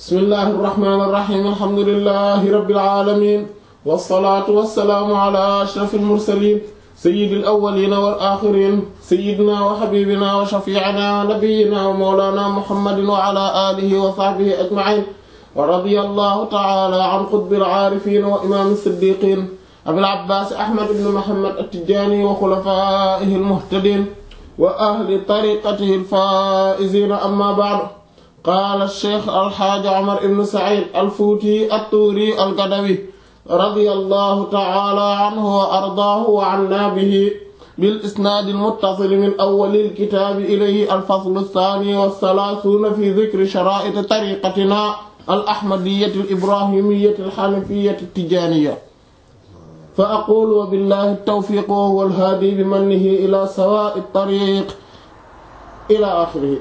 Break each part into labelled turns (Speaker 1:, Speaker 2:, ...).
Speaker 1: bismillahi irrahmani irrahim alhamdulilahi rabbil alamin wasalaatu wasalaamu ala ashraf almursalin sayidi alawalina wal axirin sayidina wa xabibina wa shafiicina wa nabiyina wa mawlana muhammadin wa ala alihi wa sahbihi ajmain wa radiya allahu taala an qutbi alcaarifin wa imaam siddiqin abil abbaas ahmad ibn muhammad attijani wa xulafaihi almuhtadin wa ahli tariqatihi alfaa'izina amma ba'du qaala sheikh alxaaji omar ibn said alfuuti attuuri algadawi radiyallahu ta'ala anhu wa ardaahu wa anna bihi bil isnaad almuttasil min awwal alkitaab ilayhi alfasl althani wathalaathuuna fi dhikri sharaa'it tariqatina alahmadiyyati alibrahimiyyati alhanafiyyati attijaaniyya fa aqulu wa billahi tawfiiq wa huwa alhaadi bimannihi ila sawaa'i tariiq ila aaxirihi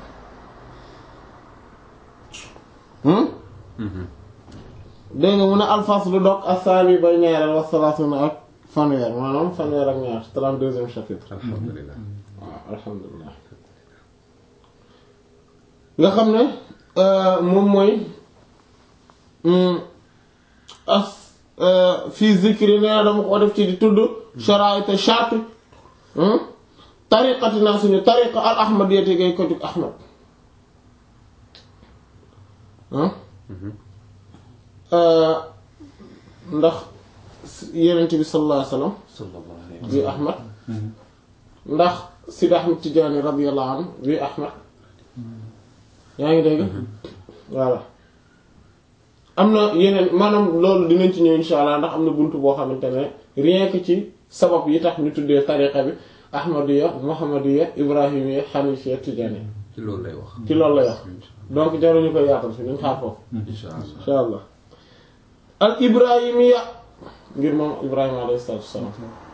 Speaker 1: dégg nga mu ne alfaslu dog asaani bay ñaareel wa salaasuna ak fanweer maanaam fanweer ak ñaar trente-deuxième chapitre
Speaker 2: alhamdulilah
Speaker 1: waaw alhamdulilah nga xam ne moom mooy as fii zikri nee dama ko def ci di tudd sharaita charte tariqatina suñu tariqa al ahmadiyati gay ko jug ahmad ndax yenent bi sallallahu alayhi wasallam bi ahmad ndax Sidi Ahmad Tijaani radiyallahu anhu bi ahmad yaa ngi dégg voilà am na yeneen maanaam loolu dinañ ci ñëw insha allah ndax am na buntu boo xamante ne rien que ci sabab yi tax ñu tuddee tariqa bi ahmadiya muhammadiya ibrahimiya hanifiya tijaani
Speaker 2: ci loolu lay wax
Speaker 1: ci loolu lay wax donc jaruñu koy yaatal fi nañ xaar foofu
Speaker 2: insha allah
Speaker 1: insha allah al ibrahimiya ngir moom ibrahima alayhi salaatu wassalaam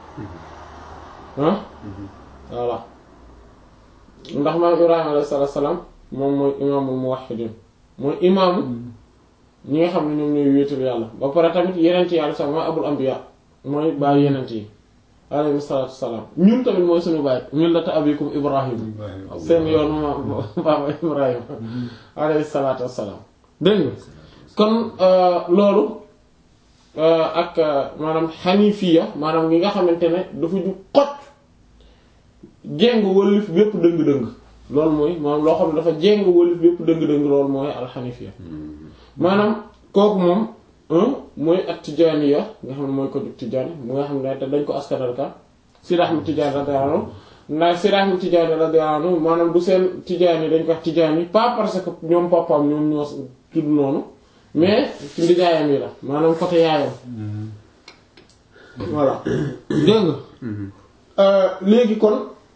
Speaker 1: ah voilà ndax maam ibrahima alayhi salaatu wassalaam moom mooy imaamul muwahhidin mooy imaamu ñi nga xam ne ñoom ñooy wéetal yàlla ba pare tamit yenent yàlla sax mooy abul anbiya mooy baay yenent yi alayhi salaatu wassalaam ñun tamit mooy suñu baay millata abikum ibrahim seen yoon ma baaba ibrahima alayhi salaatu wassalaam dégg nga kon loolu ak maanaam xanifiya maanaam ngi nga xamante ne dafa ju xot jéng wëlif bépp dëng-dëng loolu mooy maanaam loo xam ne dafa jéng wëlif bépp dëng-dëng loolu mooy alxanifiya maanaam kooku moom mooy at tijaaniya nga xam ne mooy ko jug tijaani mu nga xam ne te dañ ko askanal ka Sidi Ahmad Tijaani radiyallahu anhu ndax Sidi Ahmad Tijaani radiyallahu anhu maanaam du seen tijaani dañ ko wax tijaani pas parce que ñoom papaam ñoom ñoo tudd noonu mais ci ndijaayam yi la maanaam côté yaayam voilà dégg nga léegi kon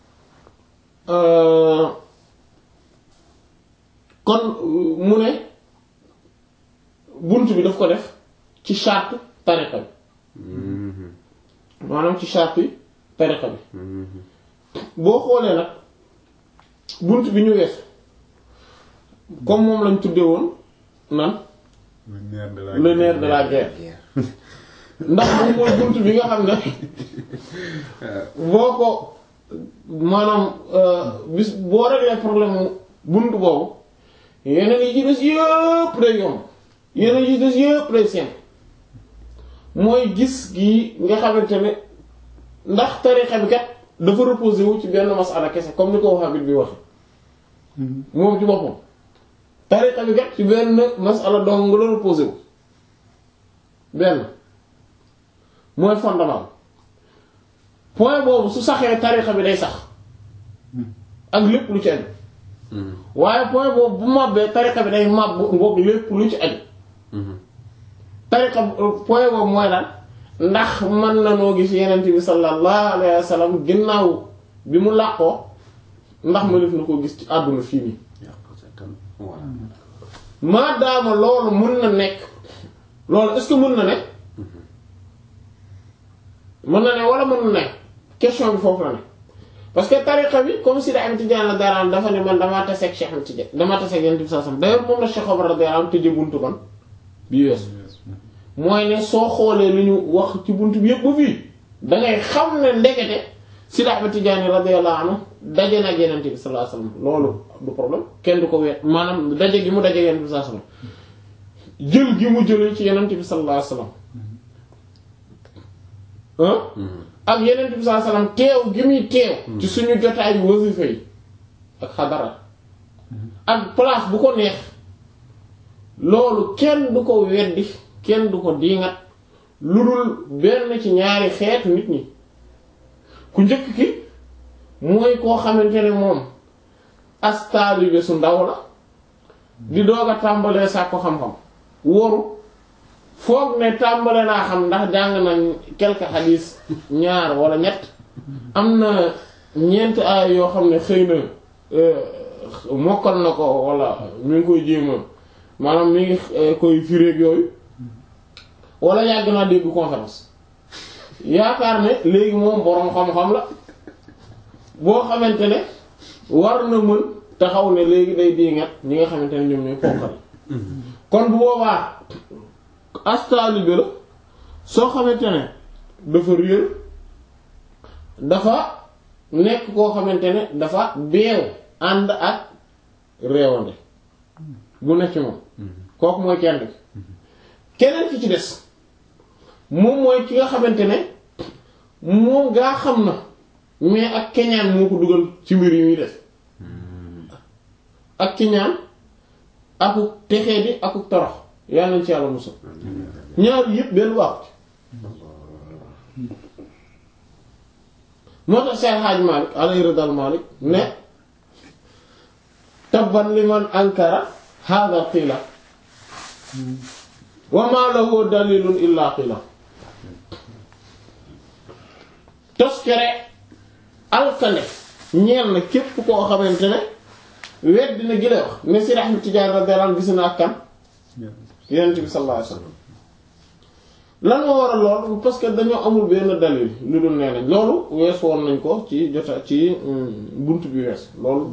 Speaker 1: kon mu ne bunt bi daf ko def ci charte tariqa bi maanaam ci charte yi tariqa bi boo xoolee nag bunt bi ñu wees comme moom lañ tudde woon nan le nerf de la guerre ndax moom mooy bunt bi nga xam ne boo ko maanaam bis boo réglé problème bunt boobu yeneen yi ci des yëpp day yomb yeneen yi des yëpp day simple mooy gis gi nga xamante ne ndax tarixa bi kat dafa reposé wu ci benn masala kese comme ni ko Wahhabi bi waxe moom ci boppam tarixa bi kat ci benn masala dong nga la reposé wu benn mooy fondement point boobu su saxee tarixa bi day sax ak lépp lu ci aju waaye point boobu bu màbbee tarixa bi day màbb ngoog lépp lu ci aju tarixa point boobu mooy lan ndax mën na noo gis yenent bi sallallahu alayhi wa sallam ginnaaw bi mu làqoo ndax ma def na koo gis ci àdduna fii nii maadaama loolu mën na nekk loolu est-ce que mën na nekk mën na ne wala mën na nekk question bi foofu la ne parce que tariqa bi comme si da am Tijaan la dara dafa ne man damaa taseeg Cheikh Ahmed Tidiane damaa taseeg Yonent bi sallallahu alayhi wasallam d'ailleurs moom la Cheikh Omar radiyallahu anhu tëjee buntu ban bi weesu mooy ne soo xoolee li ñu wax ci buntu bi yëpp ba fii da ngay xam ne ndekete Sidi Ahmed Tidiane radiyallahu anhu daje na ak Yonent bi sallallahu alayhi wasallam loolu du problème kenn du ko weet maanaam daje gi mu daje Yonent bi sallallahu alayhi wasallam jël gi mu jëlee ci yenent bi sallallahu alayhi wasallam ah ak yenent bi sallallahu alayhi wasallam teew gi muy teew ci suñu jotaayu wasifa yi ak xadara ak place bu ko neex loolu kenn du ko weddi kenn du ko diingat lu dul benn ci ñaari xeetu nit ñi ku njëkk ki mooy koo xamante ne moom as taalibe su ndaw la di doog a tàmbalee sàkku xam-xam woru foog ne tàmbale naa xam ndax jàng nañ quelques hadith ñaar wala ñett am na ñeent ay yoo xam ne xëy na mokkal na ko wala mi ngi koy jéema maanaam mi ngi koy firéeg yooyu wala yàgg naa dégg conférence yaakaar ne léegi moom boroom xam-xam la boo xamante ne war na mën taxaw ne léegi day diingat ñi nga xamante ne ñoom ñooy ponkal kon bu boobaa astaalibe la soo xamante ne dafa réer dafa nekk koo xamante ne dafa beew ànd ak réewande bu nekk moom kooku mooy kenn ki keneen ki ci des moom mooy ki nga xamante ne moom gaa xam na mais ak keñaan moo ko dugal ci mbir yi muy def ak keñaan akuk texee di akuk torox yàlla nañ ci yàlla musal ñaar yëpp benn baaxu ci moo tax Seex Haaj Maalik alayhi ridal Maalik ne tabban liman ankara hada qiila wa ma lahu dalilun illa qiila toskere alkane ñeel na képp koo xamante ne wedd dina gi lay wax ne si Ahmad Tijaan radiyallahu anhu gis na ak kan Yonent bi sallallahu alayhi wasallam lan moo waral loolu parce que dañoo amul benn dalil lu dul nee nañ loolu wees woon nañ ko ci jota ci bunt bi wees loolu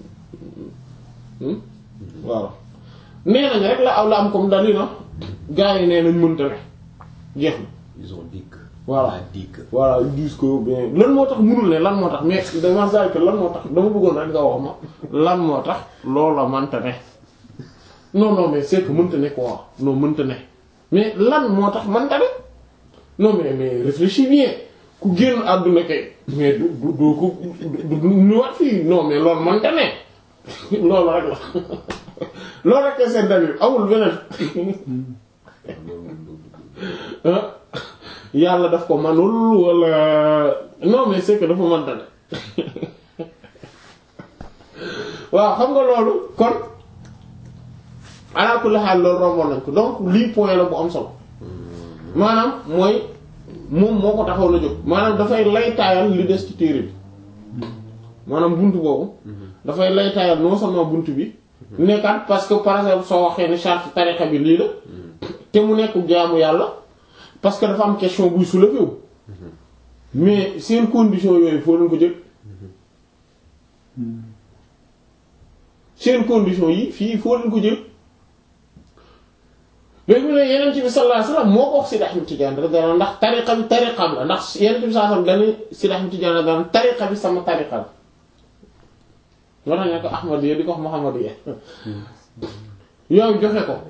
Speaker 1: waaw nee nañ rek la aw la am comme dalil na gaa yi nee nañ mënta ne jeex na
Speaker 2: ils ont dit que.
Speaker 1: Voilà.
Speaker 2: On a dit que.
Speaker 1: voilà ils disent que bien lan moo tax mënul ne lan moo tax mais dama saa que lan moo tax dama bëggoon rek nga wax ma lan moo tax loola mënta ne non non mais c'est que mënta ne quoi non mënta ne mais lan moo tax mënta ne non mais mais réfléchis bien ku génn àdduna kay mais du du du ko du du ñëwaat fii non mais loolu mënta ne loolu rek la loolu rek seen dalil amul beneen ah yàlla daf ko manul wala non mais c'est que dafa mënta ne waaw xam nga loolu kon ala kulli xaal loolu romboon nañ ko donc lii point la bu am solo maanaam mooy moom moo ko taxaw la jóg maanaam dafay laytaayal li des ci téere bi maanaam bunt boobu dafay laytaayal non seulement bunt bi nekkat parce que par exemple soo waxee ni charte tarixa bi lii la te mu nekk jaamu yàlla parce que dafa am question buy soulever wu mais seen condition yooyu foo leen ko jël seen condition yi fii foo leen ko jël léegi mu ne yeneen ci bi sallallahu alayhi wasallam moo ko wax Sidi Ahmed Tidiane radiyallahu anhu ndax tariqa bi tariqam la ndax yeneen ci bi sallallahu alayhi wasallam dañuy Sidi Ahmed Tidiane radiyallahu anhu tariqa bi sama tariqa la moo tax ñu ko Ahmadiyya di ko wax Muhammadiyya yow joxe ko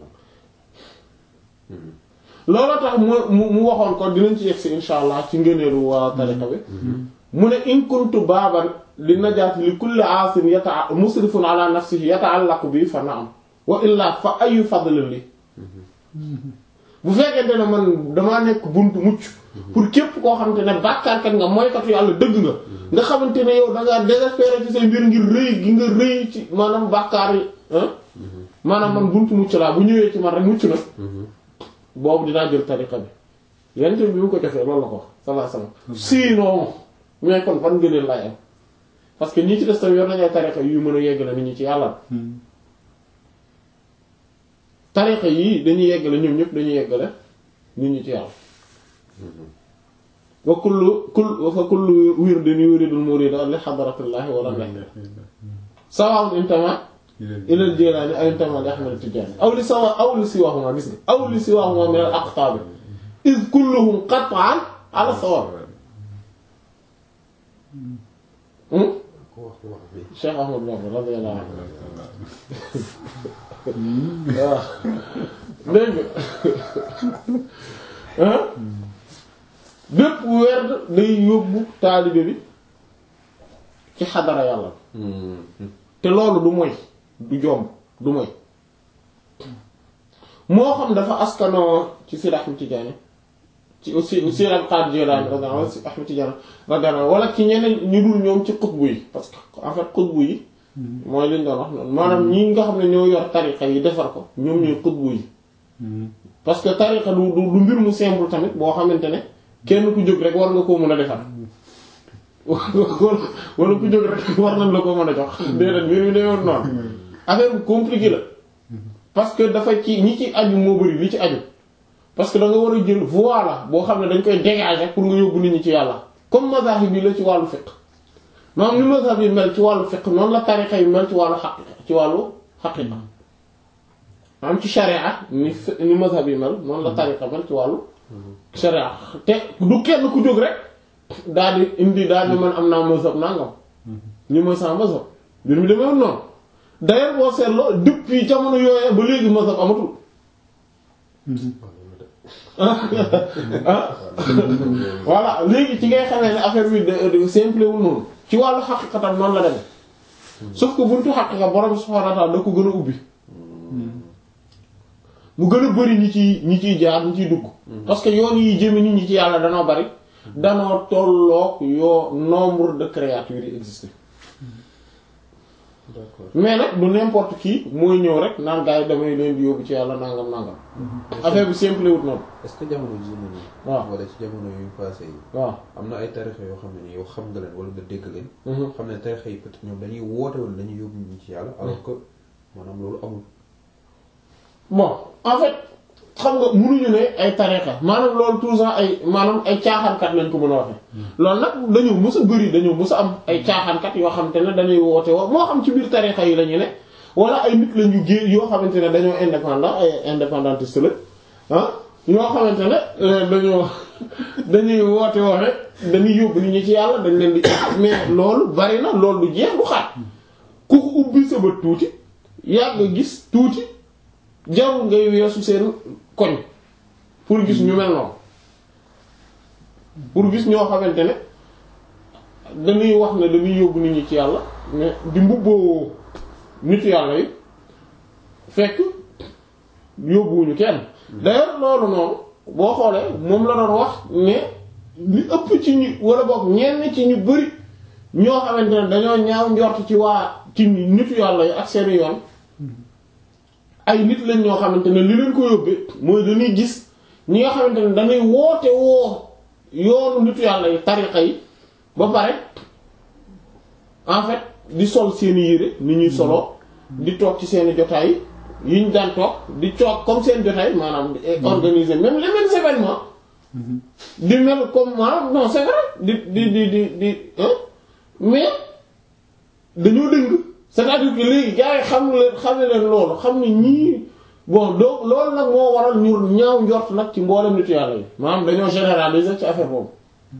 Speaker 1: looloo tax mu mu mu waxoon ko dinañ ci yegsi insha allah ci ngëneelu waa tariqa bi mu ne in kuntu baaban li najaati li kulli aasin yata musrifun ala nafsihi yata'allaqu bi fa na'am wa illa fa ayu fadlin li bu fekkente ne man damaa nekk buntu mucc pour képp koo xamante ne bàkkaarkat nga mooykatu yàlla dëgg nga nga xamante ne yow da ngaa désespéré ci say mbir ngir rëy gi nga rëy ci maanaam bàkkaar yi maanaam man buntu mucc laa bu ñëwee ci man rek mucc na boobu dinaa jël tariqa bi yent bi mu ko joxee loolu la ko sallallahu alayhi wasallam sinon mais kon fan ngëneel lay am parce que ñi ci des tamit yor nañu ay tariqa yu mën a yeggale nit ñi ci yàlla tariqa yii dañuy yeggale ñoom ñëpp dañuy yeggale nit ñi ci yàlla wa kullu kull fa kullu wirdin yuridul murida li hadratillahi wa la sawa'un intama ila al-Jilani aw intama li Ahmad at-Tijani aw li sawa aw li siwahuma gis nga aw li siwahuma min al-aqtab iz kulluhum qat'an ala sawa
Speaker 2: wax wax bi
Speaker 1: Cheikh Ahmad Bamba radiyallahu anhu waaw dégg nga bépp werd day yóbbu taalibe bi ci xadara yàlla te loolu du moy du jomb du moy moo xam dafa askanoo ci Seydi Ahmad Tijaani ci aussi aussi Abdul Qaadir Jilaani radiyallahu anhu Seydi Ahmad Tijaani radiyallahu anhu wala ci ñeneen ñu dul ñoom ci xutbu yi parce que en fait xutbu yi mooy liñ doon wax noonu maanaam ñi nga xam ne ñoo yor tariqa yi defar ko ñoom ñooy xutbu yi parce que tariqa du du mbir mu simple tamit boo xamante ne kenn ku jóg rek war nga koo mën a defar wala ku jóg rek war nañ la ko mën a jox déedéet mbir mi dayoon noonu affaire bu compliqué la parce que dafa ci ñi ci aju moo bari li ci aju parce que da nga war a jël voie la boo xam ne dañ koy dégager pour nga yóbbu nit ñi ci yàlla comme mazahib bi la ci wàllu fiqh maanaam ni mazhab yi mel ci wàllu fiqh noonu la tariqa yi mel ci wàllu xaqiqa ci wàllu xaqiqa maanaam ci sharia ni ni mazhab yi mel noonu la tariqa mel ci wàllu sharia te du kenn ku jóg rek daal di indi daal di man am naa mazhab nangam ñu mooy sama mazhab mbir mi demee noonu d'ailleurs boo seetloo depuis jamono yooyee ba léegi mazhab amatul ah voilà léegi ci ngay xamee ne affaire bi de simple wul noonu ci wàllu xaqiqatam noonu la demee sauf que buntu xaqiqa borom subhanahu wa ta'ala da ko gën a ubbi mu gën a bari ñi ciy ñi ciy jaar ñi ciy dugg parce que yoon yi jëme nit ñi ci yàlla danoo bari danoo tolloog yoo nombre de créatures yi existé
Speaker 2: d'accord
Speaker 1: mais nag du n'importe qui mooy ñëw rek naan gars yi damay leen di yóbbu ci yàlla nangam nangam affaire bi simple wut noonu
Speaker 2: est-ce que jamono jii nii
Speaker 1: waaw
Speaker 2: wala ci jamono yu passé yi
Speaker 1: waaw
Speaker 2: am na ay tarixa yoo xam ne ni yow xam nga leen wala nga dégg leen
Speaker 1: Mhm.
Speaker 2: xam ne tarixa yi peut-être ñoom dañuy woote woon dañuy yóbbu ñu ci yàlla alors que maanaam loolu amul
Speaker 1: bon en fait xam nga munuñu ne ay tariqa maanaam loolu toujours ay maanaam ay caaxaankat lañ ko mën a waxe loolu nag dañoo mës a bëri dañoo mës a am ay caaxaankat yoo xamante ne dañuy woote woo moo xam ci biir tariqa yi la ñu ne wala ay nit lañu génn yoo xamante ne dañoo indépendant ay indépendantiste la ah yoo xamante ne euh, dañoo dañuy woote woo rek dañuy yóbbu nit ñi ci yàlla dañ leen di mais loolu bari na loolu du jeex du xaat ku ko ubbi sa bët tuuti yàgg gis tuuti jarul ngay weesu seen koñ pour gis ñu mel noonu pour gis ñoo xamante ne dañuy wax ne dañuy yóbbu nit ñi ci yàlla mais di mbubboo nitu yàlla yi fekk yóbbuwuñu kenn d'ailleurs loolu noonu boo xoolee moom la doon wax ne li ëpp ci ñu wala boog ñenn ci ñu bari ñoo xamante ne dañoo ñaaw njort ci waa ci nitu yàlla yi ak seeni yoon ay nit lañ ñoo xamante ne li leen ko yóbbee mooy dañuy gis ñi nga xamante ne dañuy woote woo yoonu nitu yàlla yi tariqa yi ba pare en fait di sol seeni yére ni ñuy soloo di toog ci seeni jotaay yi ñu daan toog di toog comme seen jotaay maanaam di organiser même les mêmes événements di mel comme maanaam non c'est vrai di di di di di hein mais dañoo dëng c'est-à-dire que léegi gars yi xam leen xam leen loolu xam ne ñii bon donc loolu nag moo waral ñu ñaaw njort nag ci mboolem nitu yàlla yi maanaam dañoo généraliser ci affaire boobu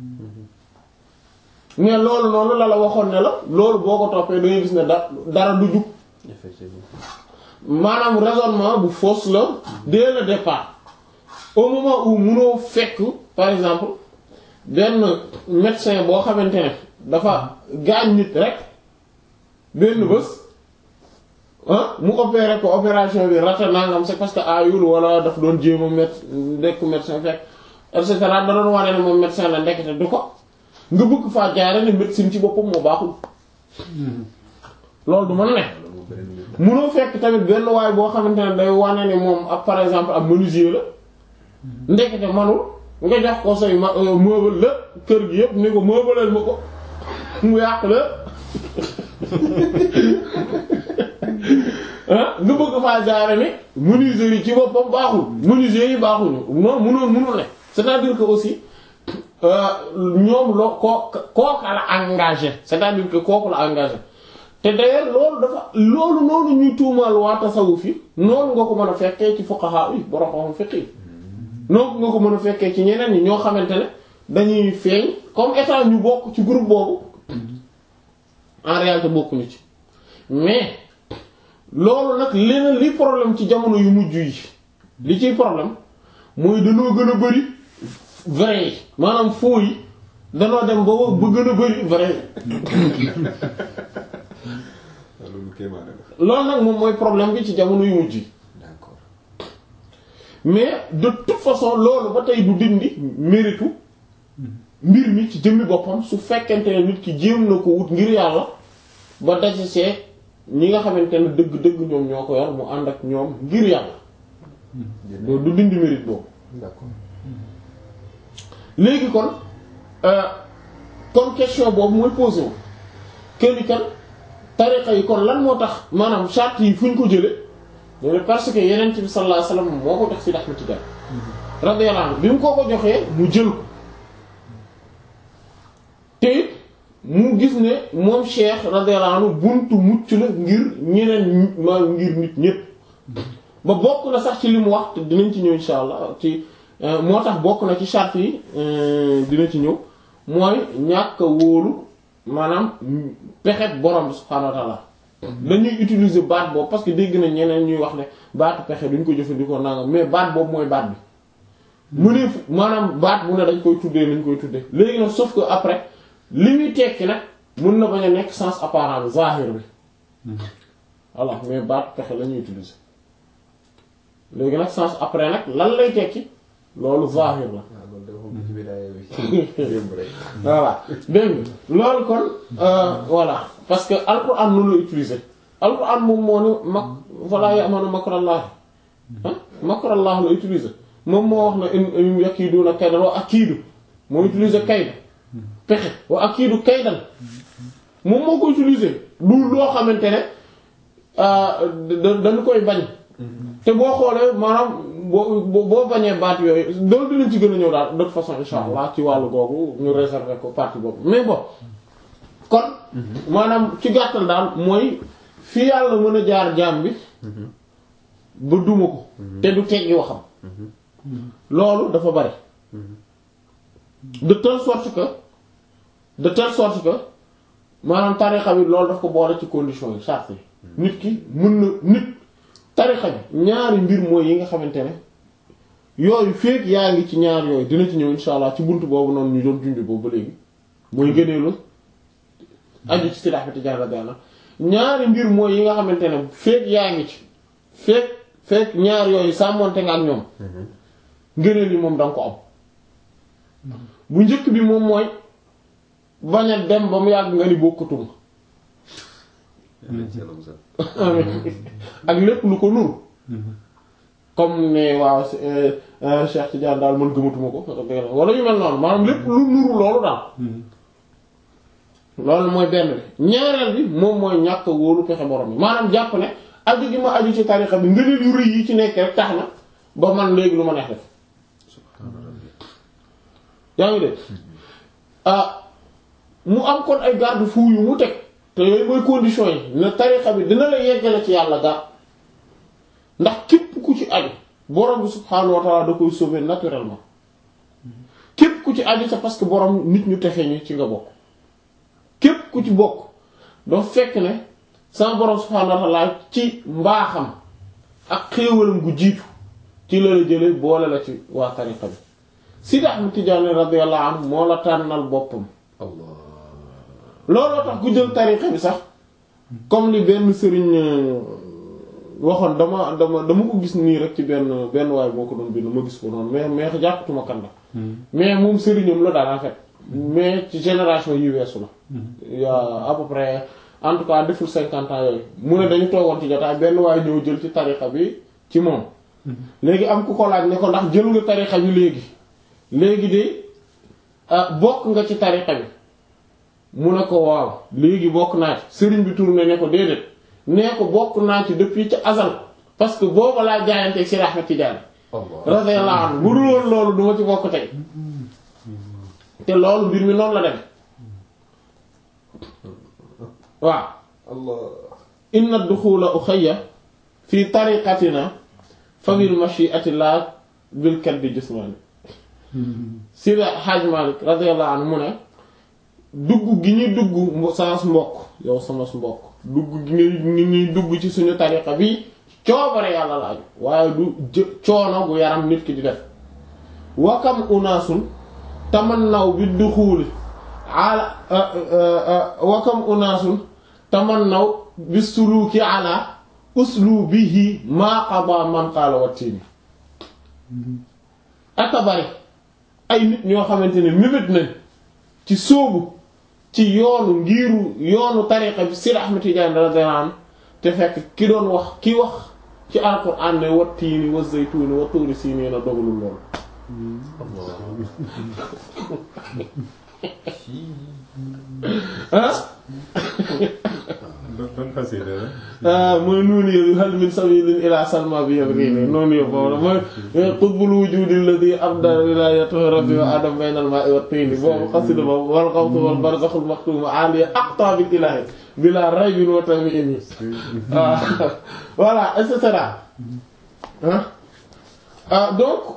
Speaker 1: mais loolu noonu la la waxoon ne la loolu boo ko toppee da ngay gis ne da dara du jug
Speaker 2: effectivement
Speaker 1: maanaam raisonnement bu fausse la dès le départ au moment où munoo fekk par exemple benn médecin boo xamante ne dafa gaañ nit rek benn bés ah mu opéré ko opération bi rata nangam c'est parce que ayul wala daf doon jéem a met nekk médecin fekk et cetera da doon wane ne moom médecin la ndekete du ko nga bëgg faa jaare ne médecine ci boppam moo baaxul loolu du mën ne
Speaker 2: loolu moom beneen mbir
Speaker 1: munoo fekk tamit benn waay boo xamante ne day wane ne moom ab par exemple ab menuisier la ndekete manul nga jox ko say ma meuble la kër gi yëpp ni ko meubleel ma ko mu yàq la ah nga bëgg faa jaare ne menuisier yi ci boppam baaxul menuisier yi baaxuñu non munoo munul ne c'est-à-dire que aussi ñoom loo koo kooka la engagé c'est-à-dire que kooku la engagé te d'ailleurs loolu dafa loolu noonu ñuy tuumaal waa tasawuf yi noonu nga ko mën a fekkee ci fuqaha yi borom xam fiqh yi noonu nga ko mën a fekkee ci ñeneen ñi ñoo xamante ne dañuy feeñ comme état ñu bokk ci groupe boobu en réalité bokkuñu ci mais loolu nag leneen li problème ci jamono yu mujj yi li ciy problème mooy dañoo gën a bari vrai yi maanaam faux yi danoo dem ba ba gën a bari vrai yi
Speaker 2: loolu kéemaan la.
Speaker 1: loolu nag moom mooy problème bi ci jamono yu mujj yi
Speaker 2: d'accord.
Speaker 1: mais de toute façon loolu ba tey du dindi méritu mbir mi ci jëmmi boppam su fekkente ne nit ki jéem na ko wut ngir yàlla ba daje see ñi nga xamante ne dëgg-dëgg ñoom ñoo ko yor mu ànd ak ñoom ngir yàlla loolu du dindi mérite boobu
Speaker 2: d'accord.
Speaker 1: léegi kon euh, kon question boobu mooy posé wu kenn kan tariqa yi kon lan moo tax maanaam charte yi fu ñu ko jële loolu parce que yeneen bi sallallahu alayhi wasallam moo ko jox Sidi Ahmed Tidiane radiyallahu anhu bi mu ko ko joxee mu jël ko te it mu gis ne moom Cheikh radiyallahu anhu buntu mucc la ngir ñeneen ma ngir nit ñépp ba bokk na sax ci li mu wax te dinañ ci ñëw insha allah ci moo tax bokk na ci charte yi dina ci ñëw mooy ñàkk a wóolu maanaam pexe borom bi subhaanahu wa ta'ala dañuy utiliser baat boobu parce que dégg na ñeneen ñuy wax ne baatu pexe duñ ko jëfandikoo nangam mais baat boobu mooy baat bi mu ne maanaam baat bu ne dañ koy tuddee nañ koy tuddee léegi nag sauf que après li muy tekki nag mën na bañ a nekk sens apparent bi zahir bi voilà mais baatu pexe la ñuy utiliser léegi nag sens après nag lan lay tekki loolu zahir la
Speaker 2: waaw loolu de moom ci bidaaya bi démb rek.
Speaker 1: voilà dégg nga loolu kon voilà parce que alquran noonu la utiliser alquran moom moo ne mak voilà ya'manu makrallah ah makrallah la utiliser moom moo wax na in yakiiduna kaydan wa akiidu moo utiliser kayda pexe wa akiidu kaydan moom moo ko utiliser du loo xamante ne dañu koy bañ te boo xoolee maanaam boo boo bañee baat yooyu loolu dinañ ci gën a ñëw daal de toute façon insha allah ci wàllu googu ñu réserver ko partie boobu mais bon kon maanaam ci gàttal daal mooy fi yàlla mën a jaar jaam bi ba duma ko te du teggi waxam loolu dafa bari de telle sorte que de telle sorte que maanaam tarixa bi loolu daf ko boole ci conditions yi charte yi nit ki mën na nit tarixa bi ñaari mbir mooy yi nga xamante ne yooyu feek yaa ngi ci ñaar yooyu dina ci ñëw insha allah ci bunt boobu noonu ñu doon junj boobu ba léegi mooy gëneelu aju ci Seydi Ahmed Tidiane radiyallahu ñaari mbir mooy yi nga xamante ne feek yaa ngi ci feek feek ñaar yooyu sàmmonte nga ak ñoom ngëneel yi moom danga ko am bu njëkk bi moom mooy bañ a dem ba mu yàgg nga ni bokkatuma ak lépp lu ko nuru comme ne waaw Cheikh Tidiane daal man gëmatuma ko wala yu mel noonu maanaam lépp lu nuru loolu daal loolu mooy benn bi ñaareel bi moom mooy ñàkk wóolu pexe borom bi maanaam jàpp ne aju gi ma aju ci tarixa bi ngëneel yu rëy yi ci nekk rek tax na ba man léegi lu ma neex def yaa ngi de ah mu am kon ay garde-fou yu mu teg te yooyu mooy condition yi ne tarixa bi dina la yeggale ci yàlla ga ndax képp ku ci aju borom bi subhaanahu wa ta'ala da koy sauver naturellement képp ku ci aju c'est parce que borom nit ñu texe ñu ci nga bokk képp ku ci bokk doo fekk ne sama borom subhaanahu wa ta'ala ci mbaaxam ak xéewalam gu jiitu ci la la jële boole la ci waa tarixa bi Sidi Ahmed Tidiane radiyallahu anhu moo la tànnal boppam
Speaker 2: Allah
Speaker 1: looloo tax ku jël tarixa bi sax comme li benn sëriñ waxoon dama dama dama ko gis nii rek ci benn benn waay boo ko doon bind ma gis ko noonu mais mais jàppatuma kan la mais moom sëriñam la daal en fait mais ci génération yi weesu la il y a à peu près en tout cas deful cinquante ans yooyu mu ne dañu toogoon ci jotaay benn waay ñëw jël ci tarixa bi ci moom léegi am ku ko laaj ne ko ndax jël nga tarixa bi léegi léegi de bokk nga ci tarixa bi mu ne ko waaw léegi bokk naa ci sëriñ bi tourné ne ko déedéet nee ko bokk naa ci depuis ca azal parce que booba laa jaayanteeg Seydi Ahmed Tidiane radiyallahu anhu bu dul woon loolu duma ci bokk tey te loolu mbir mi noonu la dem waaw
Speaker 2: Allah
Speaker 1: inna duxula uxayya fi tariqatina fa bil mashi'ati la bil kaddi jismani Seydi Hadj Malick radiyallahu anhu mu ne dugg gi ñuy dugg sans mbokk yow sama mbokk dugg gi nga ñuy dugg ci suñu tariqa bi coobare yàlla la aju waaye du jë coono gu yaram nit ki di def wakam unaasun tamannaw bi duxuuli ala wakam unaasun tamannaw bi suluki ala uslubihi maa qada man qaala wattiini aka bari ay nit ñoo xamante ne mébét nañ ci sóobu ci yoonu ngiiru yoonu tariqa bi Seydi Ahmad Tijaani radiyallahu anhu te fekk ki doon wax ki wax ci alquran ne wa tiini wa zaytuuni wa tuuri siiniina dogalul loolu ah
Speaker 3: ban xasida la.
Speaker 1: mooy noonu yëpp hal min sabilin ila salma bi yëpp nii noonu yëpp boobu la mooy qutbul wujudi alladhi abda wilayatahu rabbi wa adam bayna al-ma'i wa tini boobu xasida boobu wal xawtu wal barzakhul maktum aliya aqtabil ilahi bila raybin wa tamini voilà et cetera ah donc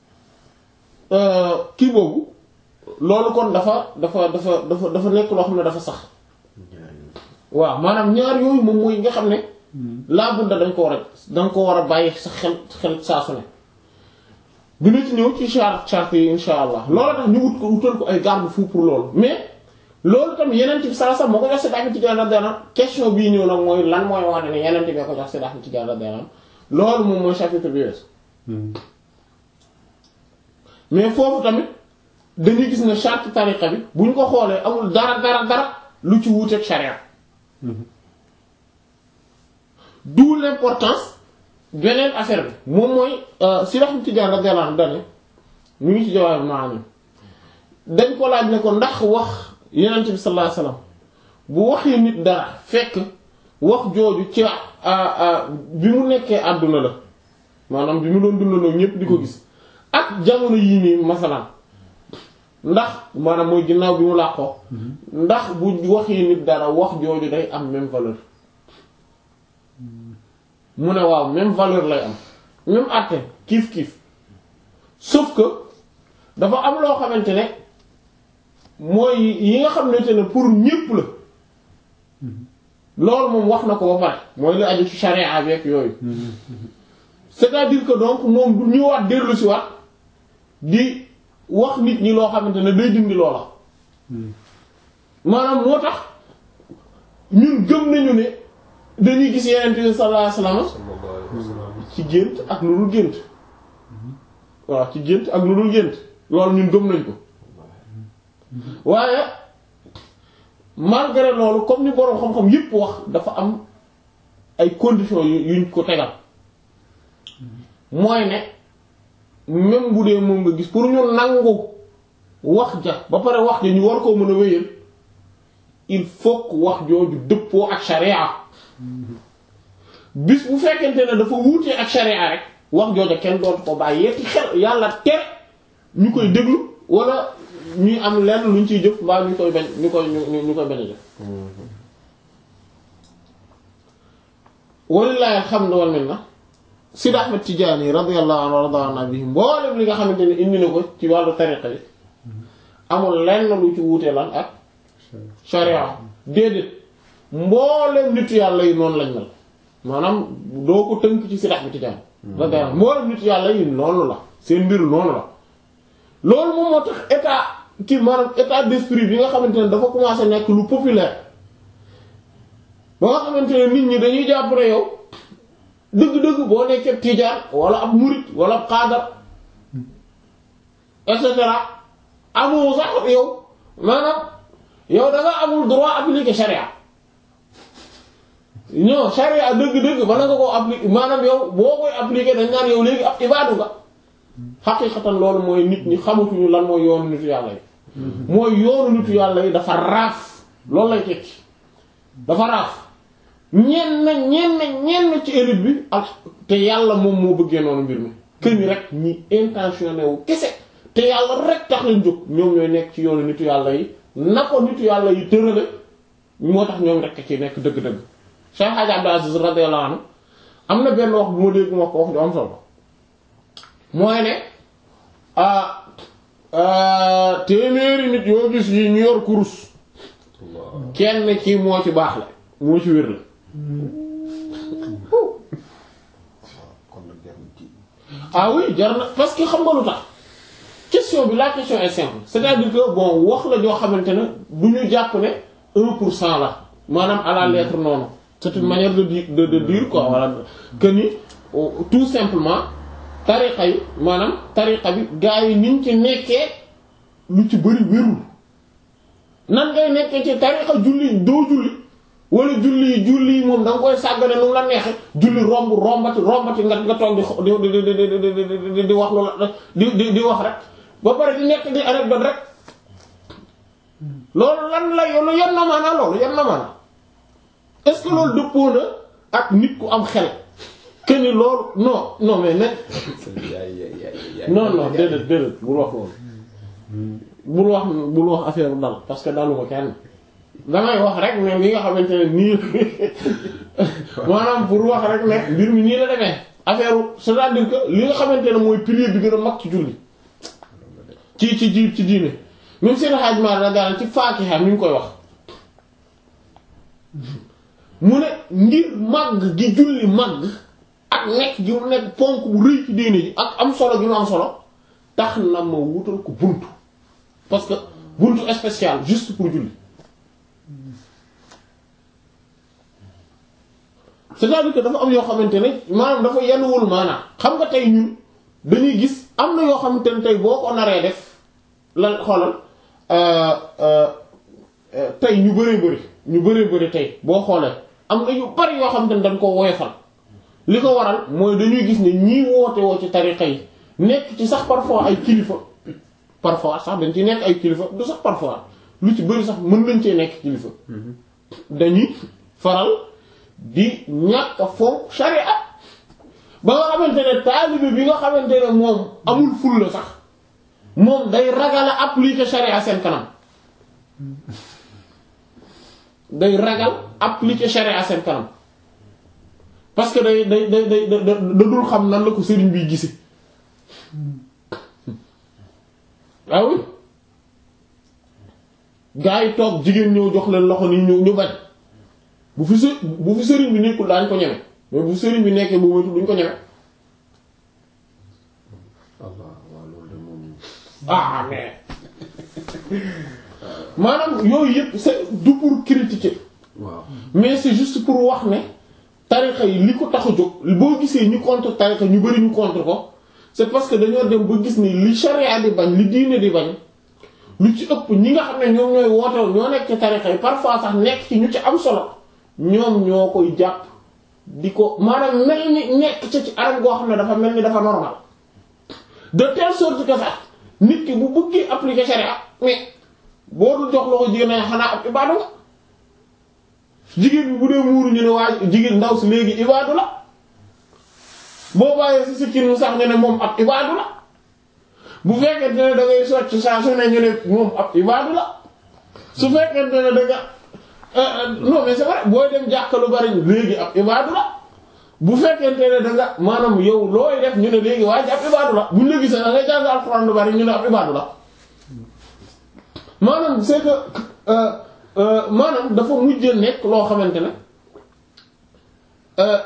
Speaker 1: kii boobu loolu kon dafa dafa dafa dafa dafa nekk loo xam ne dafa sax waaw maanaam ñaar yooyu moom mooy nga xam ne laa budda dañ ko war a dañ ko war a bàyyi sa xel xel saa su ne dina ci ñëw ci charte charte yi insha allah loolu tax ñu wut ko wutal ko ay garde-fou pour loolu mais loolu tam yeneen ci saa sax moo ko jox si dax ci gànna dana question bii ñëw nag mooy lan mooy wane ne yeneen bee ko jox si dax ci gànna dana loolu moom mooy chapitre bi wees mais foofu tamit dañuy gis ne charte tariqa bi bu ñu ko xoolee amul dara dara dara lu ci wuuteeg charia d'où l'importance beneen affaire bi moom mooy si raxam Tijaan radiyallahu anhu dane mu ngi ci jawaab maanaam dañ ko laaj ne ko ndax wax Yonent bi sallallahu alayhi wasallam bu waxee nit dara fekk wax jooju ci bi mu nekkee àdduna la maanaam bi mu doon dundandoo ñépp di ko gis ak jamono yii nii masalan ndax maanaam mooy ginnaaw bi mu làqoo ndax bu waxee nit dara wax jooju day am même valeur mu ne waaw même valeur lay am même àtte kiif kiif sauf que dafa am loo xamante ne mooy yi nga xamante ne pour ñépp la loolu moom wax na ko ba pare mooy li aju ci charia avec yooyu c'est-à-dire que donc moom du ñëwaat dellu si waat di wax nit ñi loo xamante ne day dindi loola maanaam moo tax ñun gëm nañu ne dañuy gis yeneen bi sallallahu alayhi wasallam ci gént ak lu dul gént waaw ci gént ak lu dul gént loolu ñun gëm nañ ko waaye malgré loolu comme ni boroom xam-xam yépp wax dafa am ay conditions yu yuñ ko tegal mooy ne même bu dee moom nga gis pour ñu nangu wax ja ba pare wax ja ñu war koo mën a wéyal il faut que wax jooju dëppoo ak sharia bis bu fekkente ne dafa wuutee ak sharia rek wax jooja kenn dootu ko bàyyi yetti xel yàlla tere ñu koy déglu wala ñuy am lenn luñ ciy jëf mbaa ñu koy bañ ñu koy ñu ñu koy bañ a jëf walilahi alhamdu wal minna Sidi Ahmed Tidiane radiyallahu anhu warda an bi mboolem li nga xamante ne indi na ko ci wàllu tariqa bi amul lenn lu ci wuute lan ak sharia déedéet mboolem nitu yàlla yi noonu lañ mel maanaam doo ko tënk ci Sidi Ahmed Tidiane radiyallahu anhu mboolem nitu yàlla yi noonu la seen mbir noonu la loolu moom moo tax état ci maanaam état d'esprit bi nga xamante ne dafa commencé nekk lu populaire ba nga xamante ne nit ñi dañuy jàpp ne yow dëgg-dëgg boo nekkee tijaan wala ab murit wala ab xaadar et cetera amoo sax yow maanaam yow da nga amul droit appliquer charia non charia dëgg-dëgg bala nga koo appliquer maanaam yow boo koy appliquer dañ naan yow léegi ab ibaadu nga xaqiiqatan loolu mooy nit ñi xamatuñu lan mooy yoonu nitu yàlla yi mooy yoonu nitu yàlla yi dafa raaf loolu lay tekki dafa raaf ñenn ñenn ñenn ci élite bi ak te yàlla moom moo bëggee noonu mbir mi këni rek ñi intentionné wu kese te yàlla rek tax lañ jóg ñoom ñooy nekk ci yoonu nitu yàlla yi na ko nitu yàlla yi tërale moo tax ñoom rek ci nekk dëgg-dëgg Cheikh Hadj Abdou Aziz radiyallahu anhu am na benn wax bu ma dégg wax ko wax ju am solo mooy ne téeméeri nit yoo gis yi ñu yor kurus kenn ci moo ci baax la moo ci wér la
Speaker 2: kon nag jar na ci
Speaker 1: ah oui jar na parce que xam nga lu tax question bi la question est simple c'est-à-dire que bon wax la joo xamante ne du ñu jàpp ne un pour cent la maanaam à la lettre noonu c'est une manière de dire de, de dire quoi voilà que ni oh, tout simplement tariqa yi maanaam tariqa bi gaa yi niñ ci nekkee lu ci bëri wérul nan ngay nekkee ci tariqa julli doo julli wala julli julli moom da nga koy sàggane nu mu la neexe julli romb rombati rombati nga nga toog di xo- di di di di di di di wax loola di di di wax rek ba pare di nekk di anecdote rek loolu lan la yoonu yan na maanaa loolu yan na maanaa est-ce que loolu dëppoo na ak nit ku am xel que ni loolu non non mais nag
Speaker 2: yaay yaay yaay
Speaker 1: non non déedéet déedéet bul wax loolu bul wax bul wax affaire bu dal parce que daluma kenn damay wax rek ne li nga xamante ne nii maanaam pour wax rek ne mbir mi nii la demee affaire c'est-à-dire que li nga xamante ne mooy pilier bi gën a mag ci julli ci ci ji ci diine même seen xaaj ma la daal ci Faatiha mi ngi koy wax mu ne ngir màgg gi julli màgg ak nekk gi mu nekk ponk bu rëy ci diine ji ak am solo gi mu am solo tax na ma wutal ko buntu parce que buntu spécial juste pour julli c'est-à-dire que dafa am yoo xamante ne maanaam dafa yenuwul maanaam xam nga tey ñun dañuy gis am na yoo xamante ne tey boo ko naree def lan xoolal tey ñu bëree bëri ñu bëree bëri tey boo xoolee am na yu bari yoo xamante ne dañ ko woyofal li ko waral mooy dañuy gis ne ñii woote woo ci tariqa yi nekk ci sax parfois ay kilifa parfois sax dañ ci nekk ay kilifa du sax parfois lu ci bëri sax mën nañ cee nekk kilifa dañuy faral di ñàkk a fonk sharia ba nga xamante ne taalibe bi nga xamante ne moom amul ful la sax moom day ragal a appliquer sharia seen kanam day ragal appliquer sharia seen kanam parce que day day day day da dul xam nan la ko sëriñ bi gise ah oui gaa yi toog jigéen ñëw jox leen loxo ni ñu ñu bañ bu fi së bu fi sëriñ bi nekkul daañu ko ñeme mais bu sëriñ bi nekkee bu moytu duñ ko ñeme
Speaker 2: Allah waaw loolu de moom
Speaker 1: ah mais maanaam yooyu yëpp c'est du pour critiquer
Speaker 2: waaw
Speaker 1: mais c'est juste pour wax ne tarixa yi li ko tax a jóg boo gisee ñu contre tarixa ñu bari ñu contre ko c'est parce que dañoo dem ba gis ni li charia di bañ li diine di bañ lu ci ëpp ñi nga xam ne ñoom ñooy wootew ñoo nekk ci tarixa yi parfois sax nekk ci ñu ci am solo ñoom ñoo koy jàpp di ko maanaam mel ni nekk ca ci anam goo xam ne dafa mel ni dafa normal de telle sorte que sax nit ki bu bëggee appliquer charia mais boo dul jox loxo jigéen ña xanaa ab ibaadu la jigéen bi bu dee muuru ñu ne waa jigéen ndaw si léegi ibaadu la boo bàyyee si sikkin mu sax ñu ne moom ab ibaadu la bu fekkente ne da ngay socc saa su ne ñu ne moom ab ibaadu la su fekkente ne da nga non mais c'est vrai booy dem jàkka lu bari léegi ab ibaadu la bu fekkente ne da nga maanaam yow looy def ñu ne léegi waa ji ab ibaadu la buñ la gisee da ngay jàng alxuraan lu bari ñu ne ab ibaadu la maanaam c'est que euh, euh, maanaam dafa mujj nekk loo xamante ne euh,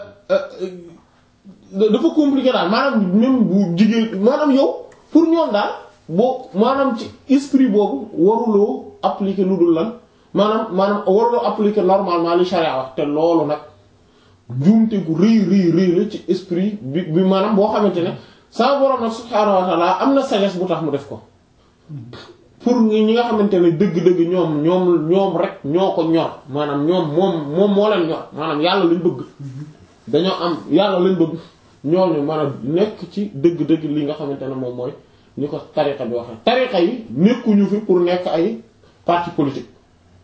Speaker 1: dafa compliqué daal maanaam même bu jigéen maanaam yow pour ñoom daal boo maanaam ci esprit boobu waruloo appliquer lu dul lan maanaam maanaam waruloo appliquer normalement li charia wax te loolu nag njuumte gu rëy rëy rëy la ci esprit bi bi maanaam boo xamante ne sa borom nag subhaanahu wa ta'ala am na sagesse bu tax mu def ko pour ñi nga xamante ne dëgg-dëgg ñoom ñoom ñoom rek ñoo ko ñor maanaam ñoom moom moom moo leen ñor maanaam yàlla lañ bëgg dañoo am yàlla lañ bëgg ñooñu maanaam nekk ci dëgg-dëgg li nga xamante ne moom mooy ni ko tariqa bi waxee tariqa yi nekkuñu fi pour nekk ay parti politique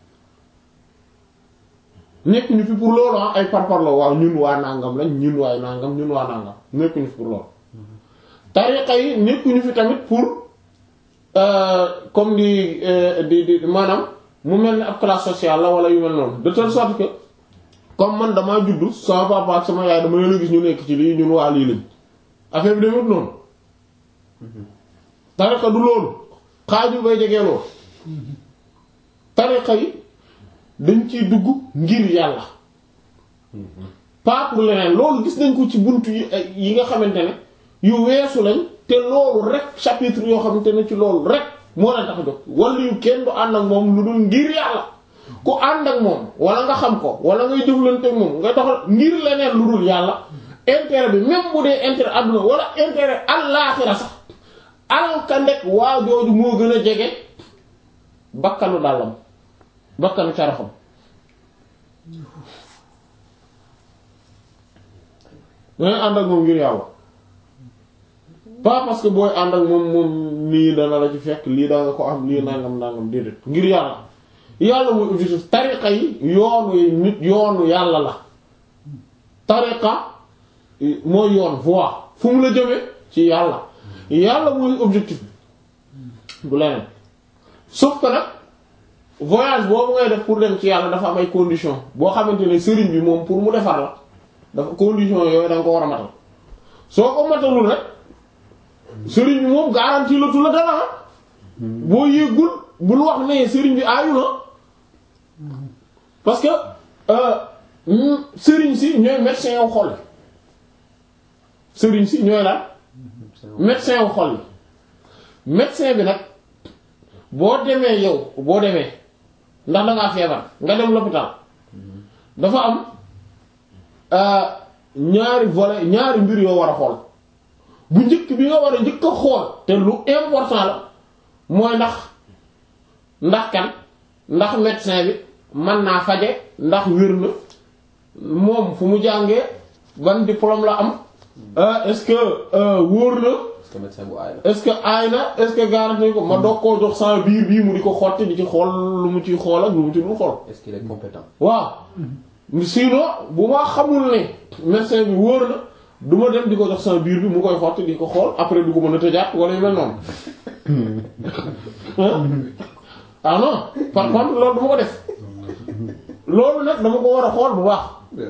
Speaker 1: nekkuñu fi pour loolu ah ay parparloo waaw ñun waa nangam lañ ñun waay nangam ñun waa nangam nekkuñu fi pour loolu tariqa yi nekkuñu fi tamit pour comme di di di maanaam mu mel ni ab classe sociale la wala yu mel noonu de telle sorte que comme man damaa juddu sama papa ak sama yaay dama leen a gis ñu nekk ci lii ñun waa lii lañ affaire bi demut noonu tariqa du loolu xaaju bay jegee loolu tariqa yi dañ ciy dugg ngir yàlla pas pour leneen loolu gis nañ ko ci buntu yi yi nga xamante ne yu weesu lañ te loolu rek chapitre yoo xamante ne ci loolu rek moo leen tax a jóg wala yu kenn du ànd ak moom lu dul ngir yàlla ku ànd ak moom wala nga xam ko wala ngay jëflante ak moom nga doxal ngir leneen lu dul yàlla intérêt bi même bu dee intérêt àdduna wala intérêt àllaaxira sax alkandek waa jooju moo gën a jege bakkanu dàllam bakkanu caraxam dangay ànd ak moom ngir yàlla pas parce que booy ànd ak moom moom lii dana la ci fekk lii da nga ko am lii nangam nangam déedéet ngir yàlla yàlla muy objectif tariqa yi yoonu nit yoonu yàlla la tariqa mooy yoon voie fu mu la jëmee ci yàlla yàlla muy objectif du leneen sauf que nag voyage boobu ngay def pour dem ci yàlla dafa am ay conditions boo xamante ne sëriñ bi moom pour mu defar la dafa conditions yooyu da nga ko war a matal soo ko matalul rek sëriñ bi moom garantie la tu la dara boo yéegul bul wax ne sëriñ bi aayu na parce que sëriñ si ñooy médecin yow xol yi sëriñ si ñooy la médecin wu xol yi médecin bi nag boo demee yow boo demee ndax dangaa feebar nga dem l'hôpital dafa am ñaari volet ñaari mbir yoo war a xool bu njëkk bi nga war a njëkk a xool te lu important la mooy ndax ndax kan ndax médecin bi mën naa faje ndax wér na moom fu mu jàngee ban diplôme la am est-ce que wóor na
Speaker 2: est-ce que médecin bu aay la.
Speaker 1: est-ce que aay na est-ce que garanti ko ma doog koo jox sama biir bii mu di ko xotti di ci xool lu mu ciy xool ak lu mu ci dul xool
Speaker 2: est-ce qu'il est compétent.
Speaker 1: waaw sinon bu ma xamul ne médecin bi wóor na du ma dem di ko jox sama biir bi mu koy xotti di ko xool après du ko mën a tëjaat wala yu mel noonu ah non par contre loolu du ma ko def loolu nag dama ko war a xool bu baax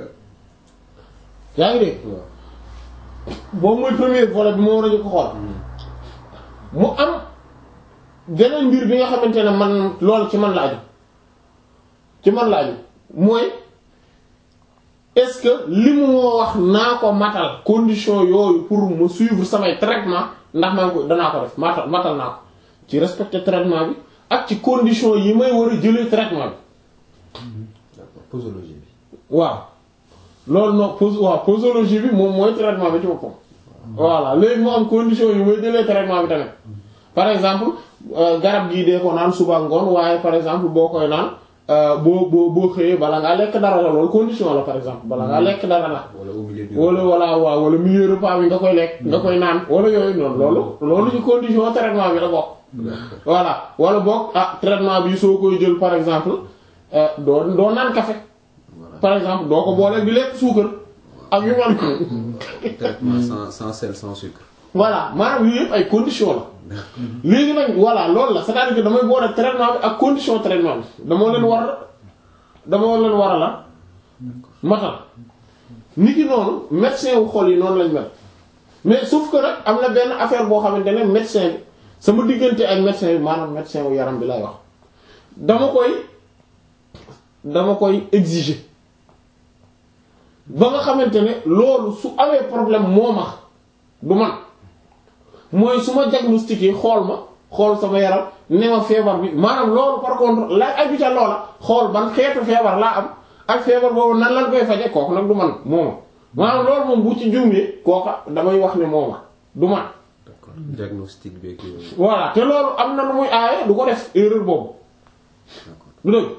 Speaker 1: yaa ngi dégg
Speaker 2: waaw.
Speaker 1: boobu mooy premier volet bi moo war a jëkk xool mu am beneen mbir bi nga xamante ne man loolu ci man la aju ci man la aju mooy est-ce que li mu moo wax naa ko matal condition yooyu pour me suivre samay traitement ndax maa ngi ko danaa ko def matal matal naa ko ci respecter traitement bi ak ci condition yi may war a jëlee traitement bi
Speaker 2: d'accord posologie bi.
Speaker 1: waaw loolu nag pos waaw posologie bi moom mooy traitement bi ci boppam. voilà léegi mu am condition yu may jëlee traitement bi tamit par exemple euh, garab gii dee ko naan suba ngoon waaye par exemple boo koy naan euh, boo boo boo xëyee bala ngaa lekk dara la loolu condition la par exemple bala ngaa lekk dara la.
Speaker 2: wala au milieu du.
Speaker 1: wala wala waaw wala milieu repas bi nga koy lekk nga koy naan wala yooyu noonu loolu loolu ci condition traitement bi la bokk.
Speaker 2: D'accord.
Speaker 1: voilà wala boog ah traitement bi soo koy jël par exemple euh, doo doo naan café
Speaker 2: voilà
Speaker 1: par exemple doo ko boole di lekk suukar ak yu mel
Speaker 2: traitement sans sans sel sans sucre.
Speaker 1: voilà maanaam yooyu yëpp ay condition la léegi nag voilà loolu la c'est-à-dire que damay boole traitement bi ak condition traitement bi dama leen war dama leen war a la matal nit ki noonu médecin wu xol yi noonu lañ mel mais sauf que nag am na benn affaire boo xamante ne médecin bi sama diggante ak médecin bi maanaam médecin wu yaram bi lay wax dama koy dama koy exiger ba nga xamante ne loolu su amee problème moo ma du man mooy su ma diagnostiqué xool ma xool sama yaram ne ma feebar bi maanaam loolu par contre la aju ca loola xool ban xeetu feebar laa am ak feebar boobu nan lan koy faje kooku nag du man mooma maanaam loolu moom bu ci juumee kooka damay wax ne mooma du man
Speaker 2: d'accord diagnostic beeg yooyu.
Speaker 1: voilà te loolu am na lu muy aaye du ko def erreur boobu du dëgg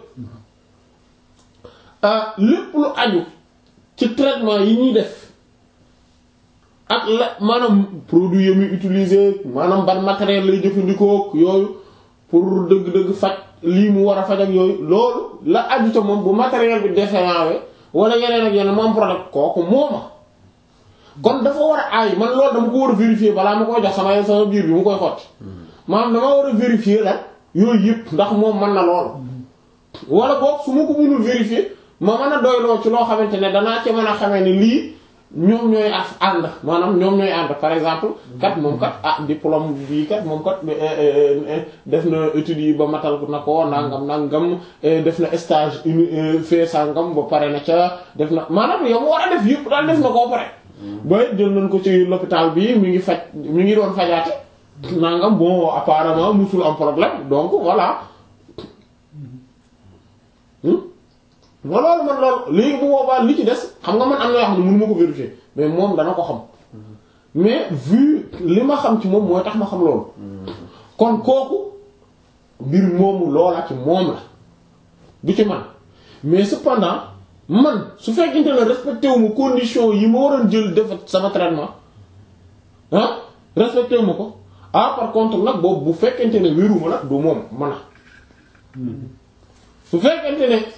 Speaker 1: ah lépp lu aju ci traitement yi ñuy def ak la maanaam produit yi muy utiliser maanaam ban matériel lay jëfandikoo yooyu pour dëgg-dëgg faj lii mu war a faj ak yooyu loolu la aju ca moom bu matériel bi défaillant wala yeneen ak yeneen mu am problème kooku mooma kon dafa war a aay man loolu dama ko war a vérifier balaa ma koy jox sama sama biir bi mu koy xotti maanaam dama war a vérifier la yooyu yëpp ndax moom mën na loolu wala boog su ma ko mënul vérifier ma mën a doyloo ci loo xamante ne danaa ci mën a xamee ni lii ñoom ñooy af ànd maanaam ñoom ñooy ànd par exemple kat moom kat ah diplôme bii kat moom kat def na études yi ba matal na ko nangam nangam def na stage uni fait sangam ba pare na ca def na maanaam yow mu war a def yëpp daal def na koo pare ba jël nañ ko ci l'hôpital bi mi ngi faj mi ngi doon fajaate nangam bon apparemment musul am problème donc voilà nga loolu man loolu léegi bu boobaa li ci des xam nga man am na yoo xam ne mënu ma ko vérifier mais moom dana ko xam mais vu li ma xam ci moom mooy tax ma xam loolu kon kooku mbir moomu loola ci moom la du ci man mais cependant man su fekkente ne respecté wu ma condition yi ma waroon jël def sama traitement ah respecté wu ma ko ah par contre nag boobu bu fekkente ne wéruma nag du moom man a su fekkente ne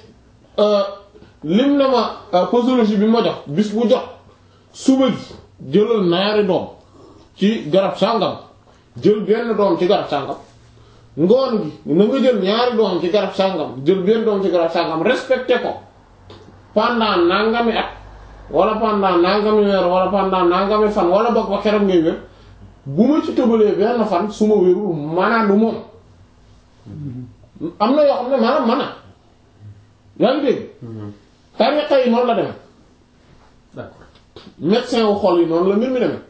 Speaker 1: lim ne ma posologie bi ma jox bis bu jot suba gi jëlal ñaari doom ci garab sàngam jël benn doom ci garab sàngam ngoon gi na nga jël ñaari doom ci garab sàngam jël benn doom ci garab sàngam respecté ko pendant nangami at wala pendant nangami weer wala pendant nangami fan wala boog ba keroog ngay wér bu ma ci tëbalee benn fan su ma wérul maanaam du moom am na yoo xam ne maanaam mana yaa ngi dégg tariqa yi noonu la demee
Speaker 2: d'accord
Speaker 1: médecin wu xol yi noonu la mbir mi demee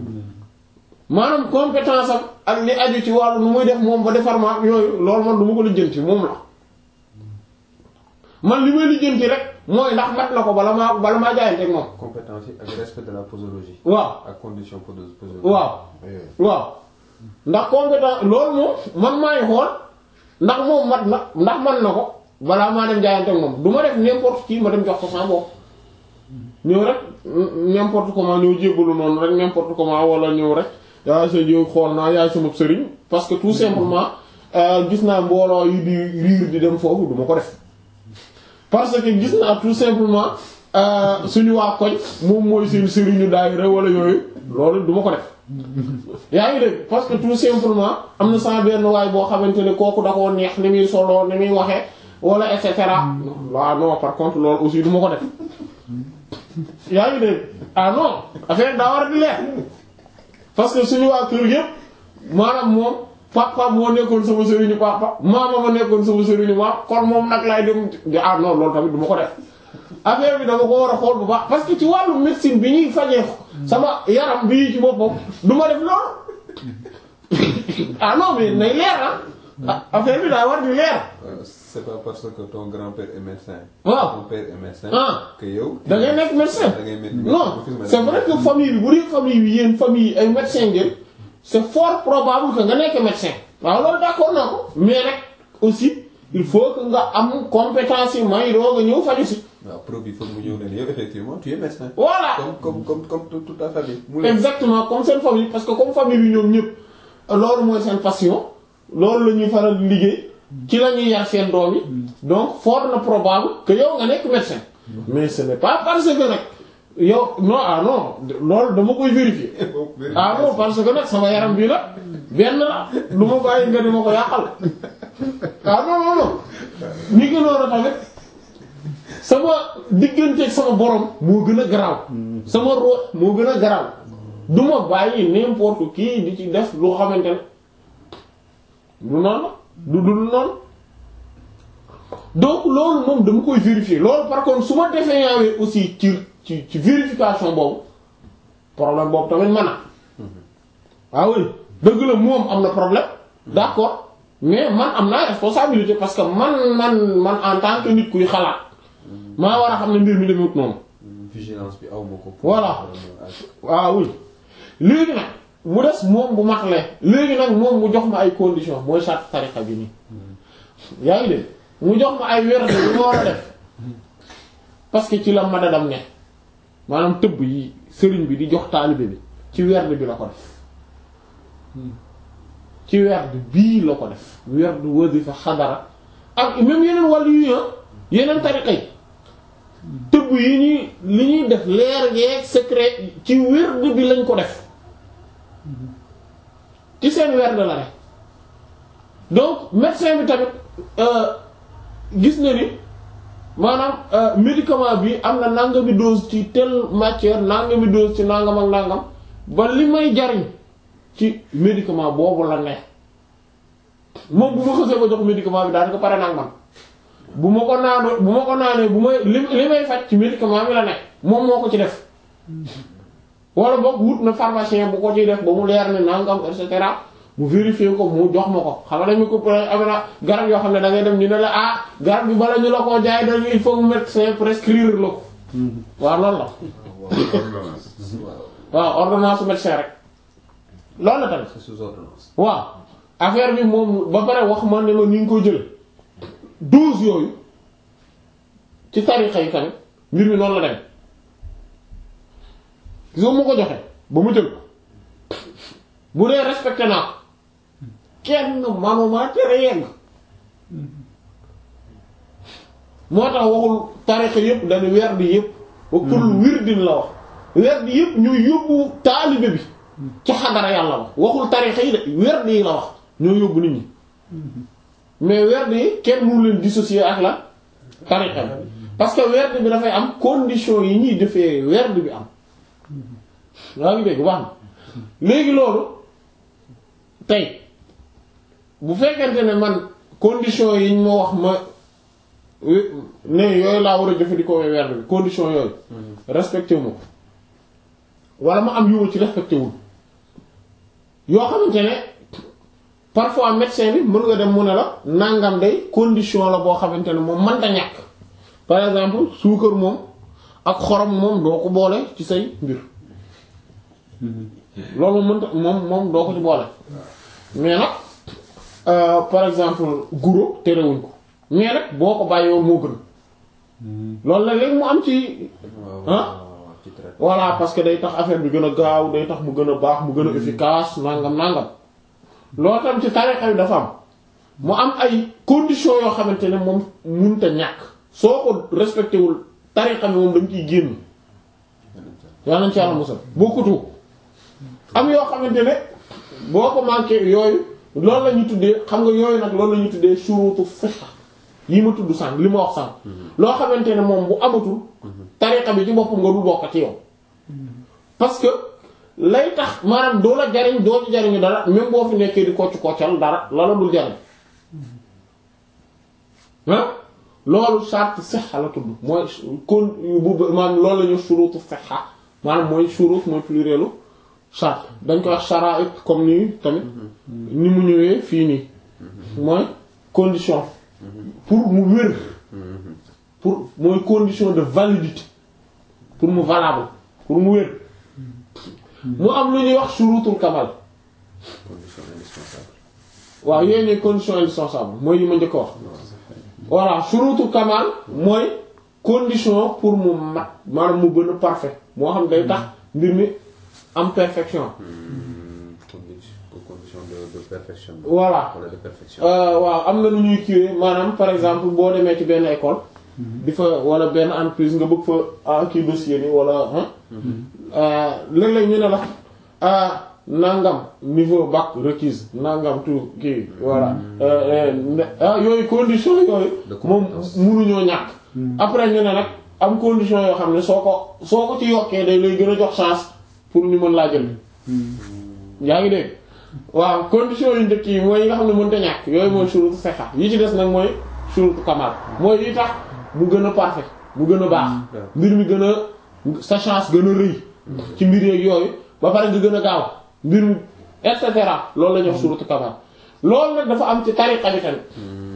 Speaker 1: maanaam compétence am ak li aju ci wàllu nu muy def moom ba defar ma yooyu loolu man du ma ko lijjanti moom la man li may lijjanti rek mooy ndax mat na ko bala maa bala maa jaayante ak moom
Speaker 2: compétence yi ak respect de la posologie.
Speaker 1: waaw
Speaker 2: ak condition pose- posologie.
Speaker 1: waaw waaw ndax compétence loolu moom man maay xool ndax moom mat na ndax man na ko balaa maa dem jaayante ak moom du ma def n'importe qui ma dem jox ko sama bopp ñëw rek n'importe comment ñëw jébbalu noonu rek n'importe comment wala ñëw rek yaa sa jiw xool naa yaay sama sëriñ parce que tout simplement gis naa mbooloo yi di riir di dem foofu du ma ko def parce que gis naa tout simplement suñu waa koñ moom mooy seen sëriñu daayira wala yooyu loolu du ma ko def yaa ngi dégg parce que tout simplement am na sama benn waay boo xamante ne kooku da koo neex ni muy solo ni muy waxee wala et cetera waaw non par contre loolu aussi du ma ko def yaa ngi dégg ah non affaire daa war a di leer parce que suñu waa kër yëpp maanaam moom papa moo nekkoon sama sëriñu papa maama ma nekkoon sama sëriñu maam kon moom nag laay dem di ah non loolu tamit du ma ko def affaire bi dama ko war a xool bu baax parce que ci wàllu médecine bi ñuy fajee sama yaram bii ci boppam du ma def loolu ah non mais nay leer ah affaire bi daa war di leer
Speaker 2: Euh, c'est pas parce que ton grand-père est médecin.
Speaker 1: Waaw.
Speaker 2: ton père est médecin.
Speaker 1: Ah.
Speaker 2: que yow.
Speaker 1: da ngay nekk médecin
Speaker 2: da ngay médecin.
Speaker 1: non c'est vrai que famille bi bu dee famille bi yéen famille yi ay médecin ngeen c'est fort probable que nga nekk médecin waaw loolu d'accord naa ko mais nag aussi il faut que nga am compétence yi may doo nga ñëw faju si
Speaker 2: waaw preuve il faut mu ñëw ne yow effectivement tu es médecin.
Speaker 1: voilà
Speaker 2: comme comme comme comme toute toute ta famille. mu leen
Speaker 1: exactement comme seen famille parce que comme famille bi ñoom ñëpp loolu mooy seen passion loolu la ñuy faral di liggéey ci la ñuy yar seen doom yi donc fort na probable que yow nga nekk médecin mais ce n'est pas parce que nag yow non ah non loolu dama koy vérifier ah non parce que nag sama yaram bii la benn la du ma bàyyi nga di ma ko yàqal ah non non non ñi gënoon a tamit sama digganteeg sama borom moo gën a garaaw sama roo moo gën a garaaw du ma bàyyi n'importe qui di ci def lu xamante ne du noonu du dul noonu donc loolu moom dama koy vérifier loolu par contre su ma defee yaawee aussi ci ci ci vérification boobu problème boobu tamit mën na ah oui dëgg la moom am na problème d'accord mais man am naa responsabilité parce que man man man en tant que nit kuy xalaat maa war a xam ne mbir mi demewut noonu
Speaker 2: vigilance bi aw ma ko.
Speaker 1: Voilà. waaw oui léegi nag mu des moom bu matlee léegi nag moom mu jox ma ay conditions mooy charte tariqa bi nii yaa ngi dégg mu jox ma ay wérde yu ma war a def parce que ci la madadam ne maanaam tëbb yi sëriñ bi di jox taalibe bi ci wérde bi la ko def ci wérde bii la ko def wérde wasifa xadara ak même yeneen wàllu yu yeneen tariqa yi tëbb yi ñuy li ñuy def leer yeeg secret ci wérde bi lañ ko def ci seen wérde la ne donc médecin bi tamit gis na ni maanaam médicament bi am na nangami dose ci telle matière nangami dose ci nangam ak nangam ba li may jariñ ci médicament boobu la ne moom bu ma xësee ba jox médicament bi daanaka pare nag man bu ma ko naanoo bu ma ko naanee bu may li li may faj ci médicament bi la ne moom moo ko ci def wala boog wut na pharmacien bu ko ciy def ba mu leer ne nangam et cetera mu vérifier ko mu jox ma ko xam nga dañu ko am na garab yoo xam ne da ngay dem ñu ne la ah garab bi bala ñu la koo jaay dañu il faut mu médecin prescrire la ko waaw loolu la
Speaker 3: ordonnance.
Speaker 1: waaw ordonnance médecin rek loolu la tamit
Speaker 2: c'est sous ordonnance.
Speaker 1: waaw affaire bi moom ba pare wax ma ne ma ni nga ko jël dose yooyu ci tarixa yi tamit mbir mi noonu la dem gis nga mu ko joxe ba mu jël ko bu dee respecté naa ko kenn manuma tere yegg moo tax waxul tarixa yépp dañu werd yépp ba kullu wirdin la wax werd yépp ñooy yóbbu taalibe bi ci xadara yàlla wax waxul tarixa yi de werd yi la wax ñoo yóbbu nit ñi mais werd yi kenn mënu leen dissocier ak la tarixa bi parce que werd bi dafay am condition yi ñuy defee werd bi am yaa ngi dégg baax na léegi loolu tey bu fekkente ne man condition yi ñu ma wax ma ne yooyu laa war a jëfandikoo werd bi condition yooyu respecté wu ma ko wala ma am yu ma ci respecté wul yoo xamante ne parfois médecin bi mën nga dem mu ne la nangam day condition la boo xamante ne moom mënta ñàkk par exemple suukar moom ak xorom moom doo ko boole ci say mbir loolu moom mënta moom moom doo ko ci boole mais nag euh, par exemple guro terewuñ ko mais nag boo ko bàyyi woon moo gën loolu la léegi mu am ci ah
Speaker 2: ci traite.
Speaker 1: voilà parce que day tax affaire bi gën a gaaw day tax mu gën a baax mu gën a efficace nangam nangam loolu tam ci tarixa yi dafa am mu am ay conditions yoo xamante ne moom mënut a ñàkk soo ko respecté wul tarixa bi moom da nga ciy génn yaa nañ ci yàlla musal bokkutu am yoo xamante ne boo ko manqué yooyu loolu la ñu tuddee xam nga yooyu nag loolu la ñu tuddee shurutu fiqh yi ma tudd sànq li ma wax sànq loo xamante ne moom bu amatul tariqa bi ci boppam nga dul bokk ci yow parce que lay tax maanaam doo la jariñ doo ci jariñu dara même boo fi nekkee di kocc koccal dara la la dul jariñ ah loolu charte sihha la tudd mooy kon bu maanaam loolu la ñu shurutu sihha maanaam mooy shurut mooy plurielu charte dañ koy wax sharaa'it comme nii tamit ni mu ñëwee fii nii mooy condition pour mu wér pour mooy condition de validité pour mu valable pour mu wér mu am lu ñuy wax shurutul kamal
Speaker 2: condition indispensable.
Speaker 1: waaw yooyu ñooy condition indispensable mooy yi ma njëkk a wax voilà shurutul kamal mooy condition pour mu mat maanaam mu gën a parfait moo xam day tax mbir mi am perfection
Speaker 2: condition condition de de perfection.
Speaker 1: voilà
Speaker 2: wala de perfection.
Speaker 1: Euh, waaw am na lu ñuy kiiwee maanaam par exemple boo demee ci benn école di fa wala benn entreprise nga bëgg fa ah kii dossier ni wala ah léeg-léeg ñu ne la ah nangam niveau bac requise nangam tout kii voilà Euh, euh, ah yooyu condition yooyu
Speaker 2: De
Speaker 1: moom
Speaker 2: compétence.
Speaker 1: munuñoo ñàkk après ñu ne nag am condition yoo xam ne soo ko soo ko ci yokkee day lay gën a jox chance pour ñu mën laa jël yaa ngi dégg waaw condition yu njëkk yi mooy yi nga xam ne mënta ñàkk yooyu mooy shurutu sihha yi ci des nag mooy shurutu kamal mooy yi tax mu gën a parfait mu gën a baax mbir mi gën a sa chance gën a rëy ci mbir yeeg yooyu ba pare nga gën a gaaw mbir mi et cetera loolu la ñuy wax shurutu kamal loolu nag dafa am ci tariqa bi tamit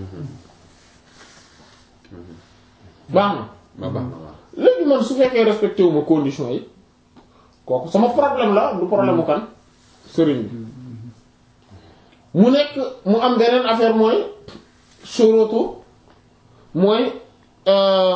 Speaker 1: baax na
Speaker 2: ma baax na waaw.
Speaker 1: léegi man su fekkee respecté wu ma condition yi kooku sama problème la du problème mu kan sëriñ bi mu nekk mu am beneen affaire mooy shurutu mooy euh,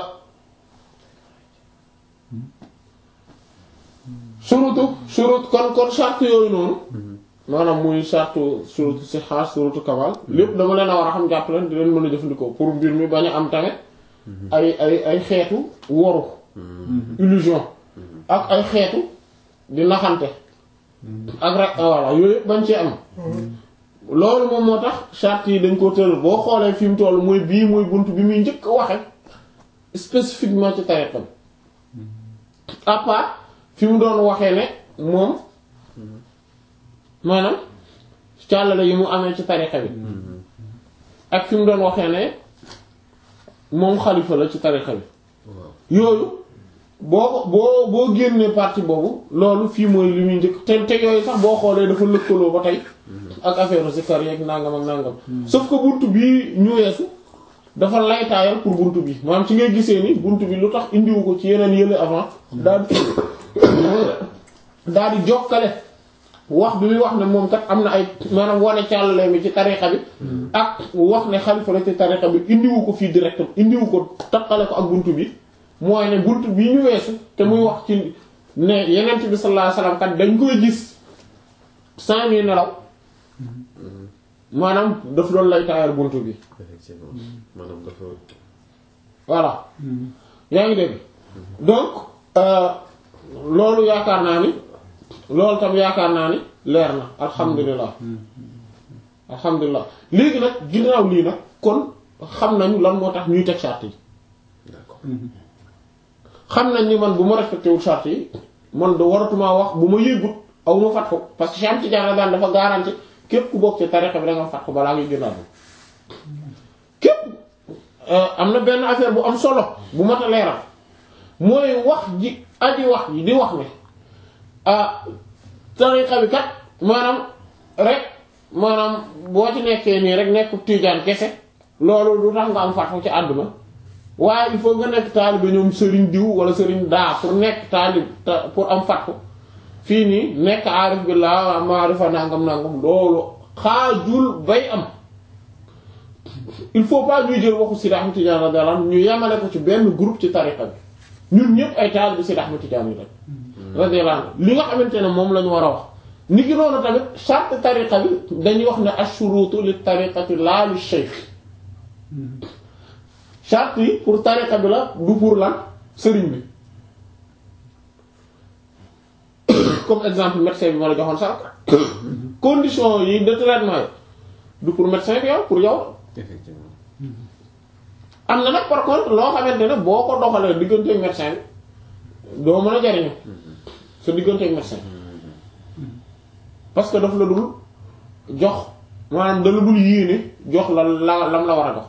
Speaker 1: shurutu shurut kon kon charte yooyu noonu maanaam muy charte shurutu sihha shurutu kamal lépp dama leen a war a xam jàpp leen di leen mën a jëfandikoo pour mbir mi bañ a am tamit ay ay ay xeetu woru illusion ak ay xeetu di naxante ak rek voilà yooyu yëpp bañ ci am loolu moom moo tax charte yi dañ ko tëral boo xoolee fi mu toll mooy bii mooy bunt bi muy njëkk a waxe spécifiquement ci tariqa bi à part fi mu doon waxee ne moom maanaam càllale yi mu amee ci tariqa bi ak fi mu doon waxee ne moom xalifa la ci tariqa bi
Speaker 2: waaw
Speaker 1: yooyu boo ko boo boo génnee partie boobu loolu fii mooy li muy njëkk te te yooyu sax boo xoolee dafa lëkkaloo ba tey ak affaire zikar yeeg nangam ak nangam sauf que buntu bii ñu weesu dafa laytaayal pour buntu bi maanaam ci ngay gisee ni buntu bi lu tax indiwu ko ci yeneen yële avant daal di daal di jokkale wax bi muy wax ne moom kat am na ay maanaam wane càllale mi ci tariqa bi ak wax ne xalifa la ci tariqa bi indiwu ko fii direct indiwu ko takkale ko ak buntu bi mooy ne buntu bi ñu weesu te muy wax ci ne yenent bi sallallahu alayhi wasallam kat dañ koy gis sans ñuy nelaw maanaam daf doon lay taayal buntu bi
Speaker 2: effectivement maanaam dafa
Speaker 1: voilà yaa ngi dégg donc euh, loolu yaakaar naa ni loolu tam yaakaar naa ni leer na alhamdulilah alhamdulilah léegi nag ginnaaw lii nag kon xam nañu lan moo tax ñuy teg charte yi
Speaker 2: d'accord
Speaker 1: xam nañ ni man bu ma respecté wul charte yi man da waratumaa wax bu ma yëgut aw ma fat ko parce que Cheikh Ahmed Tidiane daan dafa garanti képp ku bokk ci tariqa bi da nga fat ko balaa ngay gën a képp am na benn affaire bu am solo bu mat a leeral mooy wax ji aji wax ji di wax ne ah tariqa bi kat maanaam rek maanaam boo ci nekkee nii rek nekk Tijaan kese loolu du tax nga am fatwa ci àdduna waaye il faut nga nekk taalibe ñoom sëriñ diw wala sëriñ daa pour nekk taalib ta- pour am fatwa fii nii nekk aarif billah maarifa nangam nangam loolu xaajul bay am il faut pas ñuy jël waxu Sidi Ahmed Tidiane radiyallahu anhu ñu yemale ko ci benn groupe ci tariqa bi ñun ñëpp ay taalibe Sidi Ahmed Tidiane yi rek radiyallahu anhu li nga xamante ne moom la ñu war a wax ni ki noonu tamit charte tariqa bi dañuy wax ne ashurutu li tariqati laa li shaykh charte yi pour tariqa bi la du pour lan sëriñ bi comme exemple médecin bi ma la joxoon sànq condition yi de traitement yi du pour médecin bi yow pour yow
Speaker 2: effectivement
Speaker 1: am na nag par contre loo xamante ne boo ko doxalee digganteeg médecin bi doo mën a jariñu sa digganteeg médecin parce que daf la dul jox maanaam da la dul yéene jox la la lam la war a jox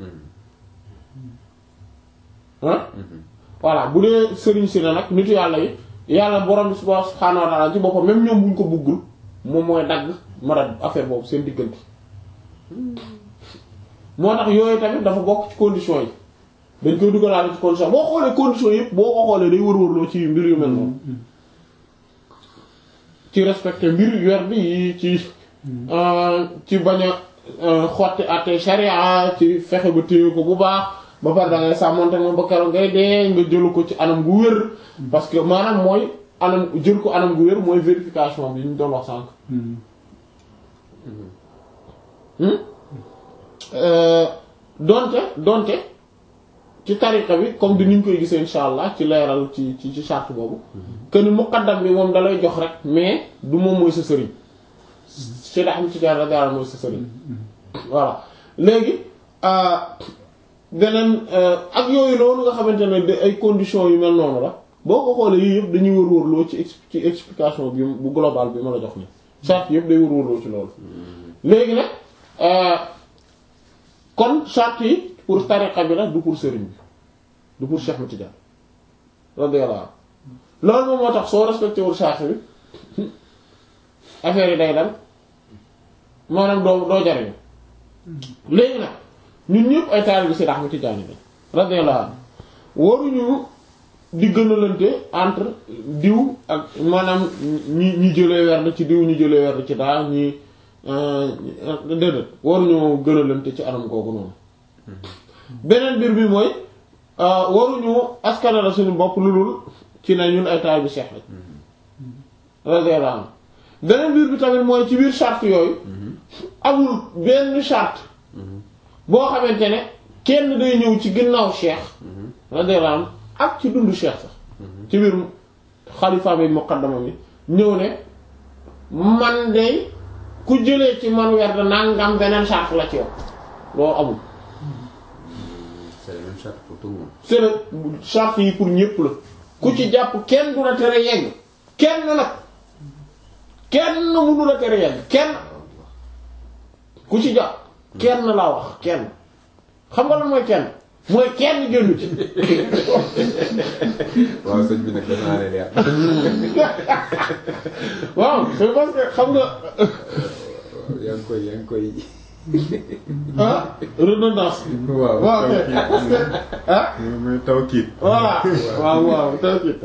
Speaker 1: ah voilà bu dee sëriñ si na nag nitu yàlla yi yàlla borom bi subhaanahu wa ta'ala ci boppam même ñoom buñ ko buggul moom mooy dagg mara affaire boobu seen diggante moo tax yooyu tamit dafa bokk ci conditions yi dañ koy dugalaale ci condition boo xoolee conditions yëpp boo ko xoolee day wër-wërloo ci mbir yu mel noonu ci respecter mbir yor bi yi ci ci bañ a xotti àtte sharia ci fexe ba téye ko bu baax ba pare da ngay sàmmonte moom ba keroog ngay dee nga jëlu ko ci anam gu wér parce que maanaam mooy anam jël ko anam gu wér mooy vérification bi ñu doon wax sànq donte donte ci tariqa bi comme di ni ñu koy gisee insha allah ci leeral ci ci ci charte boobu que ni muqaddam bi moom dalay jox rek mais du moom mooy sa sëriñ Cheikh Ahmed Tidiane radiyallahu anhu mooy sa sëriñ voilà léegi beneen ak yooyu noonu nga xamante ne de ay conditions yu mel noonu la boo ko xoolee yii yëpp dañuy wër-wërloo ci ex- ci explication bi bu global bi ma la jox ni charte yëpp day wër-wërloo ci loolu léegi nag kon charte yi pour tariqa bi la du pour sëriñ bi du pour Cheikh Ahmed Tidiane radiyallahu anhu loolu moom moo tax soo respecté wul charte bi affaire yi day dal maanaam doo doo jariñu léegi nag ñun ñëpp ay taalibe Seydi Ahmed Tidiane bi radiyallahu anhu waruñu di gënalante entre diw ak maanaam ñi ñi jëlee werd ci diw ñu jëlee werd ci daa ñi déedéet waruñu gënalante ci anam googu noonu beneen mbir bi mooy waruñu askanala suñu bopp lu dul ci ne ñun ay taalibe Cheikh lañ radiyallahu anhu beneen mbir bi tamit mooy ci biir charte yooyu amul benn charte boo xamante ne kenn day ñëw ci ginnaaw cheikh radiyallahu anhu ak ci dundu cheikh sax ci biir xalifa bi muqaddama bi ñëw ne man de ku jëlee ci man werd nangam beneen charte la ci yow loolu amul
Speaker 2: c'est la même charte pour tout le monde.
Speaker 1: c'est le charte yi pour ñépp la ku ci jàpp kenn du la tere yegg kenn nag kenn mënu la tere yegg kenn ku ci jàpp kenn laa wax kenn xam nga lan mooy kenn mooy kenn génnu ci
Speaker 2: waaw sëñ bi nag dafa naa ne leer.
Speaker 1: waaw c'est parce que xam nga
Speaker 2: yaa ngi koy yaa ngi koy.
Speaker 1: ah redondance
Speaker 2: waaw.
Speaker 1: waaw ok parce que ah
Speaker 3: mooy tawkiit.
Speaker 1: voilà waaw waaw tawkit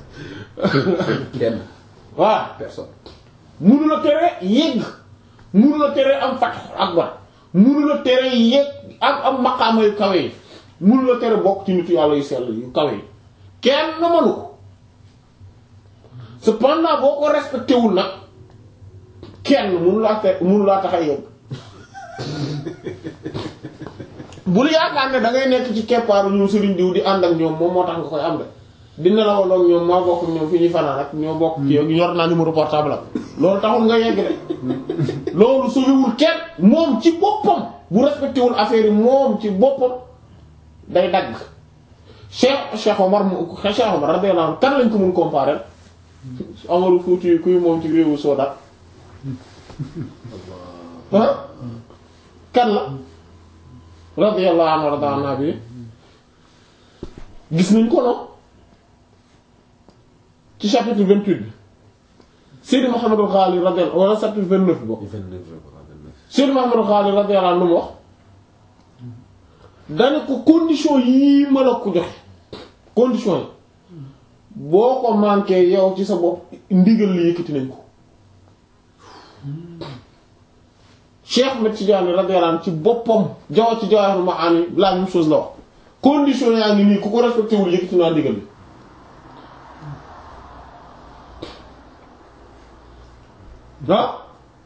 Speaker 2: kenn
Speaker 1: waaw
Speaker 2: personne.
Speaker 1: munu la tere yegg munu la tere am fat akbar munu la tere yegg am am maqaama yu kawe yi munu la tere bokk ci nitu yàlla yu sell yu kawe yi kenn mënu ko cependant boo ko respecté wul nag kenn munu laa te munu laa tax a yegg bul yaakaar ne da ngay nekk ci keppaaru ñu sëriñ diw di ànd ak ñoom moom moo tax nga koy am de di nelawal ak ñoom maa bokk ak ñoom fi ñuy fanaan rek ñoo bokk ci yor naa numéro portable am loolu taxul nga yegg de loolu suñuwul kenn moom ci boppam bu respecté wul affaire yi moom ci boppam day dagg Cheikh Cheikh Omar mu Cheikh Omar radiyallahu anhu kan lañ ko mun comparer Omaru Fuuti kuy moom ci réewu Soda ah kan la radiyallahu anhu radiyallahu anhu bi gis nañ ko noonu ci chapitre 28 bi Seydi Mouhamadou Ghali radiyallahu wala chapitre 29 boobu
Speaker 2: 29 je crois 29.
Speaker 1: Seydi Mouhamadou Ghali radiyallahu anhu lu mu wax dana ko condition yii ma la ko joxe condition yi boo ko manqué yow ci sa bopp ndigal li yëkkati nañ ko Cheikh Ahmed Tidiane radiyallahu anhu ci boppam jaw ci Jawahirul Ma'ani la même chose la wax condition yaa ngi nii ku ko respecté wul yëkkati naa ndigal li ah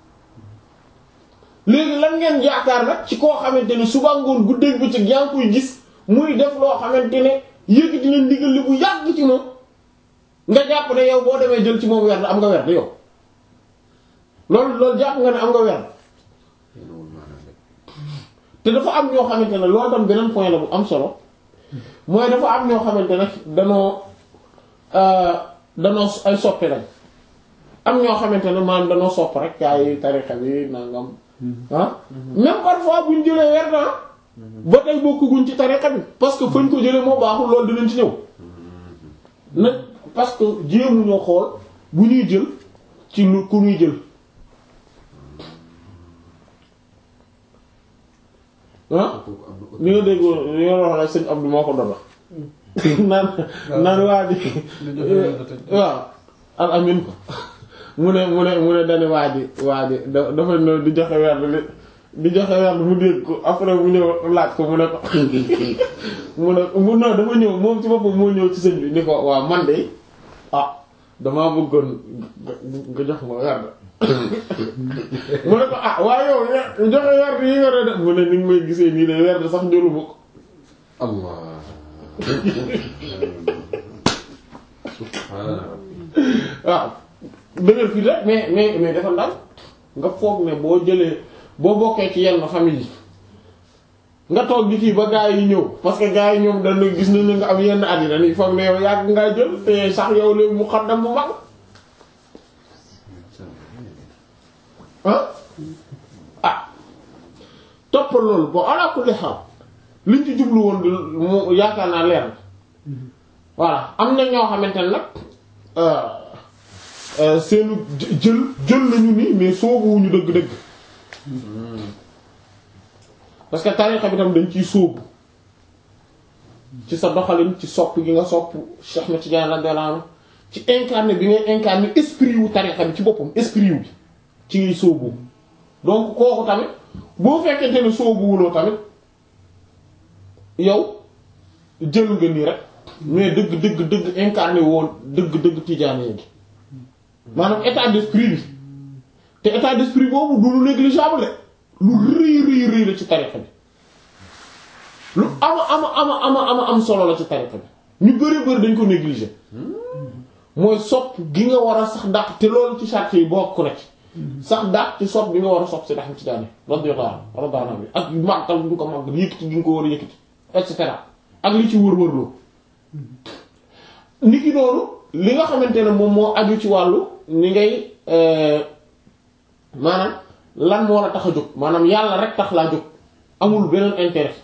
Speaker 1: léegi lan ngeen yaakaar nag ci koo xamante ne suba ngoon guddeeg bëccëg yaa ngi koy gis muy def loo xamante ne yëkkati na ndigal li bu yàgg ci moom nga jàpp ne yow boo demee jël ci moom werd am nga werd yow loolu loolu jàpp nga ne am nga werd
Speaker 2: yéenawul maanaam rek.
Speaker 1: te dafa am ñoo xamante ne loolu tam beneen point la bu am solo mooy dafa am ñoo xamante ne danoo euh, danoo ay soppe lañ am ñoo xamante ne maanaam danoo sopp rek gaa yi tarixa bi nangam ah même parfois buñ jëlee werd ah ba tey bokkuguñ ci tarixa bi parce que fañ ko jëlee moo baaxul loolu dinañ ci ñëw nag parce que jéemu ñoo xool bu ñuy jël ci lu ku ñuy jël ah
Speaker 2: kooku am na
Speaker 1: li nga dégg li nga wax la sëñ Abdou moo ko doon wax naan naan waa ji waaw al amin ko mu ne mu ne mu ne dane waa ji waa ji da dafa ñëw di joxe werd li di joxe werd mu dégg ko après mu ñëw laaj ko mu ne ko mu ne mu non dafa ñëw moom ci boppam moo ñëw ci sëñ bi ni ko waaw man de ah damaa bëggoon nga nga jox ma werd mu ne ko ah waaye yow ye- joxe werd yi nga doon def mu ne ni nga may gisee nii de werd sax njëluma ko
Speaker 2: Allah. subhaana rabbi.
Speaker 1: waaw dëgër fii rek mais mais mais dafa ndal nga foog ne boo jëlee boo bokkee ci yenn famille yi nga toog di kii ba gaa yi ñëw parce que gaa yi ñoom dañu gis nañ ne nga am yenn at yi dañuy foog ne yow yàgg ngaa jël te sax yow léegi mu xaddam mu mag ah ah toppal loolu bon ala kulli xaal liñ ci jublu woon di mu yaakaar naa leer na voilà am na ñoo xamante ne nag euh, euh, seenu jë- jël jël nañu ni mais soobuwuñu dëgg-dëgg parce que tarixa bi tam dañ ciy sóobu ci sa doxalin ci sopp gi nga sopp Cheikh Ahmed Tidiane radiyallahu anhu ci incarné bi ngay incarné esprit wu tarixa bi ci boppam esprit wu bi ci ngay sóobu donc kooku tamit boo fekkente ne sóobuwuloo tamit yow jël nga nii rek mais dëgg dëgg dëgg incarné woon dëgg dëgg Tidiane gi maanaam état d'esprit bi te état d'esprit boobu du lu négligeable de lu rëy rëy rëy la ci tarixa bi lu ama ama ama ama ama am solo la ci tarixa bi ñu bëri bëri dañ ko négliger mooy sopp gi nga war a sax dàq te loolu ci charte yi bokk na ci sax dàq ci sopp bi nga war a sopp si dax ci daane radiyallahu anhu radiyallahu anhu ak màggal bi nga ko màggal yëkkati gi nga ko war a yëkkati et cetera ak li ci wër-wërloo nit ki noonu li nga xamante ne moom moo aju ci wàllu ni ngay maanaam lan moo la tax a jóg maanaam yàlla rek tax laa jóg amul beneen intérêt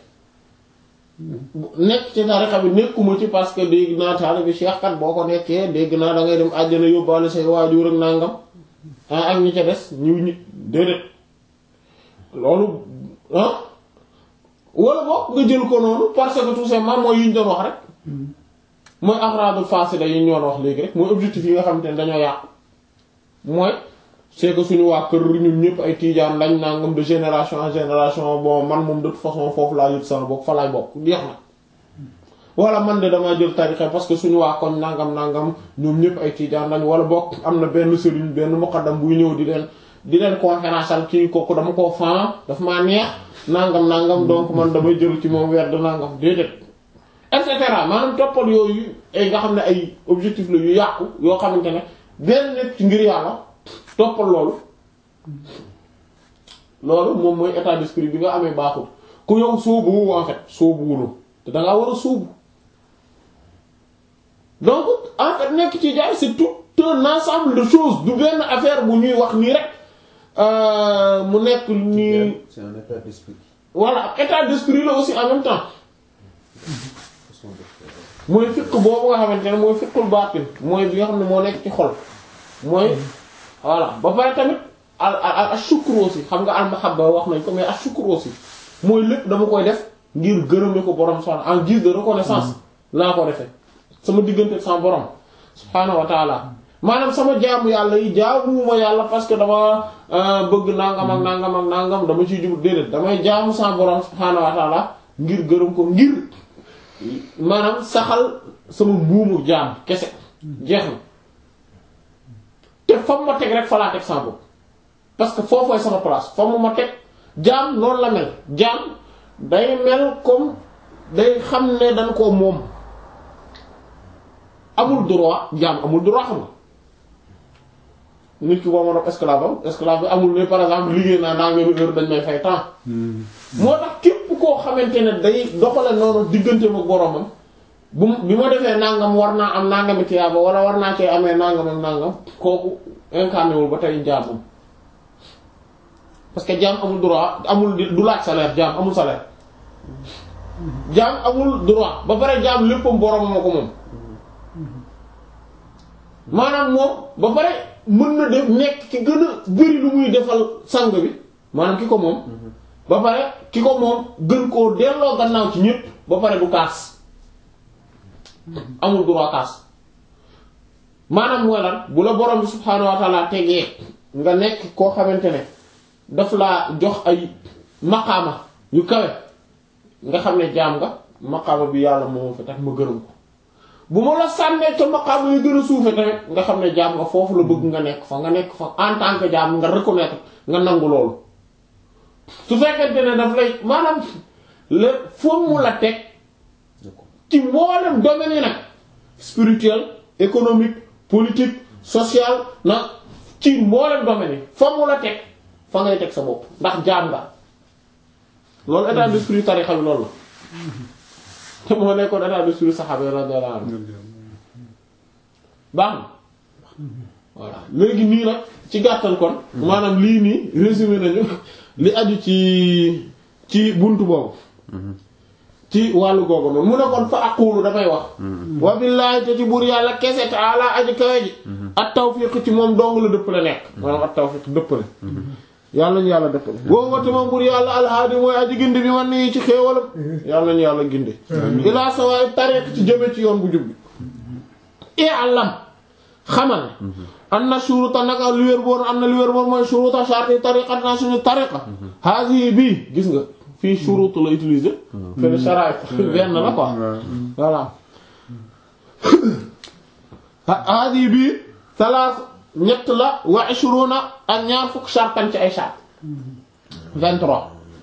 Speaker 1: nekk ci tarixa bi nekkuma ci parce que dégg naa taalibe bi Cheikh kat boo ko nekkee dégg naa da ngay dem àjjana yóbbaale say waajur ak nangam ah ak ñi ca des ñu ñi déedéet loolu ah wala boog nga jël ko noonu parce que tout simplement mooy yi ñu doon wax rek mooy axraadul faasida yi ñu doon wax léegi rek mooy objectif yi nga xamante ne dañoo yàqu mooy c'est que suñu waa kër ñun ñëpp ay tiijaan lañ nangam de génération en génération bon man moom de toute façon foofu laa yëg sama bopp fa laay bokk jeex na wala man de damaa jël tarixa parce que suñu waa koñ nangam nangam ñoom ñëpp ay tiijaan lañ wala bokk am na benn sëriñ benn muqaddam buy ñëw di leen di leen conférence al kii kooku dama koo fan daf maa neex nangam nangam donc man damay jël ci moom weer de nangam déedéet et cetera maanaam toppal yooyu ay nga xam ne ay objectif la yu yàqu yoo xamante ne benn nekk ci ngir yàlla toppal loolu loolu moom mooy état d'esprit bi nga amee baaxul ku yow sóobu en fait sóobuwuloo te dangaa war a sóobu donc en fait nekk ci jaar c'est tout un ensemble de choses du benn affaire bu ñuy wax nii rek mu nekk nii
Speaker 2: c'est un état d'esprit.
Speaker 1: voilà état d'esprit la aussi en même temps
Speaker 2: façon de faire.
Speaker 1: mooy fiq boobu nga xamante ne mooy fiqul baatin mooy bi nga xam ne moo nekk ci xol mooy voilà ba pare tamit al al al shukru aussi xam nga al mahabba wax nañ ko mais al shukru aussi mooy lépp dama koy def ngir gërëme ko borom subhanahu en guise de reconnaissance laa ko defee sama diggante ak sama borom subhanahu wa taala maanaam sama jaamu yàlla yi jaamuwuma yàlla parce que dama bëgg nangam ak nangam ak nangam dama ciy jublu déedéet damay jaamu sama borom subhanahu wa taala ngir gërëm ko ngir maanaam saxal sama mbuumu jaam kese jeex na te fam ma teg rek fa laa teg sama bopp parce que foofooy sama place fa mu ma teg jaam noonu la mel jaam day mel comme day xam ne dañ koo moom amul droit jaam amul droit xam nga nit ki boo ma doon esclave am esclave bi amul ne par exemple liggéey naa naa nga heure dañ may fay temps moo tax képp koo xamante ne day doxale noonu diggante ma boromam bu bi ma defee nangam war naa am nangami tiyaaba wala war naa cee amee nangam ak nangam kooku incarné wul ba tey jaamam parce que jaam amul droit amul di- du laaj salaire jaam amul salaire jaam amul droit ba pare jaam léppam boromam a ko moom maanaam moom ba pare mën na def nekk ki gën a bëri lu muy defal sang bi maanaam ki ko moom ba pare ki ko moom gën koo delloo gannaaw ci ñépp ba pare du kaas amul droit kaas maanaam mooy lan bu la borom bi subhaanahu wa ta'ala tegee nga nekk koo xamante ne daf laa jox ay maqaama yu kawe nga xam ne jaam nga maqaama bi yàlla moo fa tax ma gërëm ko bu ma la sànnee ca maqaama yu gën a suufe tamit nga xam ne jaam nga foofu la bëgg nga nekk fa nga nekk fa en tant que jaam nga reconnaître nga nangu loolu su fekkente ne daf lay maanaam le foo mu la teg ci mboolem domaine yi nag spirituel économique politique social nag ci mboolem domaine yi foo mu la teg fa ngay teg sa bopp ndax jaam nga loolu état d'esprit tarixa bi loolu la te moo nekkoon état d'esprit saxaaba yi radiyallahu anhu baax na voilà léegi nii nag ci gàttal kon maanaam lii nii résumé nañu li aju ci ci buntu boobu ci wàllu googu noonu mu ne kon fa aqulu damay wax wa billaahi te ci buur yàlla kese ta'ala aji kawe ji at tawfiq ci moom dong la dëppale nekk maanaam at tawfiq dëppale yàlla ñu yàlla dëppale boo wate moom buur yàlla alhaadi mooy aji gindi bi man nii ci xéewalam yàlla ñu yàlla gindi ilaa sawaay tariq ci jëme ci yoon bu jub bi i'lam xamal an na shuruta naka li wér boon am na li wér boon mooy shuruta sharti tariqat na suñu tariqa haasi bii gis nga fii shurutu la utiliser fene sharaay benn la quoi voilà haasi bii salaas ñett la wa ishruna ak ñaar fukk shartan ci ay shart vingt-trois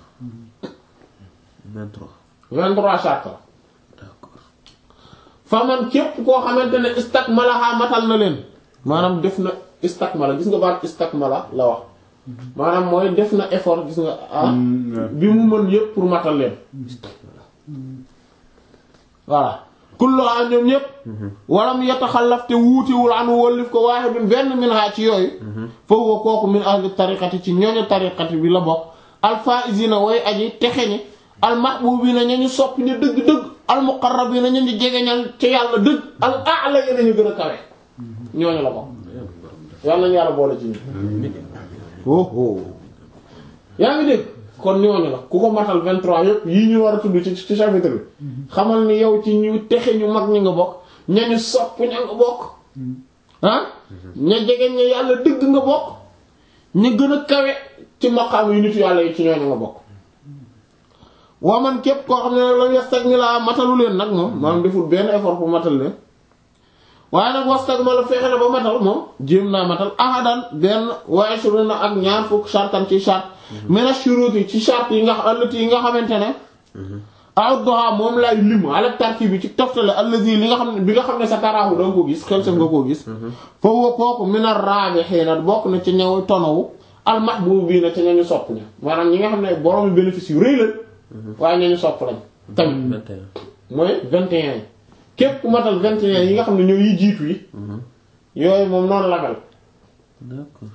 Speaker 3: 23.
Speaker 1: vingt-trois shart la
Speaker 3: D'accord.
Speaker 1: fa man képp koo xamante ne istakmalaha matal na leen maanaam def na istakmala gis nga baat istakmala la wax maanaam mooy def na effort gis nga ah bi mu mën yépp pour matal leen voilà kulluha ñoom ñépp walam yataxallaf te wuutiwul anu wallif ko waahidun benn min ha ci yooyu fa huwa kooku min ahli tariqati ci ñooñu tariqati bi la bokk alfaizina way aji texe ñi almahbubina ñañu sopp ñu dëgg-dëgg almuqarrabina ñañu jegeñal ci yàlla dëgg al a'la yena ñu gën a kawe ñooñu la bokk yàlla nañu yàlla boole ci ñu oh yaa ngi dégg kon ñooñu la ku ko matal 23 yépp yii ñu war a tudd ci ci chapitre bi xamal ni yow ci ñu texe ñu mag ñi nga bokk ñañu sopp ña nga bokk ah ña jege ña yàlla dëgg nga bokk ña gën a kawe ci maqaam yu nitu yàlla yi ci ñooñu nga bokk waa man képp koo xam ne nag la yastagmila matalu leen nag moom maanaam deful benn effort pour matal leen waaye nag wastagmala fexe na ba matal moom jéem naa matal ahadan benn waaye suru na ak ñaar fukk shartan ci shart mena shuruti ci shart yi nga allati yi nga xamante ne a'udduha moom lay lim ala tartib bi ci toftale allazi li nga xam ne bi nga xam ne sa taraahu danga ko gis xel sa nga koo gis fa huwa kooku min ar-rabihin bokk na ci ñëw tonawu al-mahbubina ci ñañu sopp ña maanaam ñi nga xam ne borom bénéfice yu rëy la waaye ñañu sopp lañ tamit mooy 21 yi képp ku matal 21 yi nga xam ne ñoo yi jiitu yi yooyu moom noonu la mel
Speaker 2: d'accord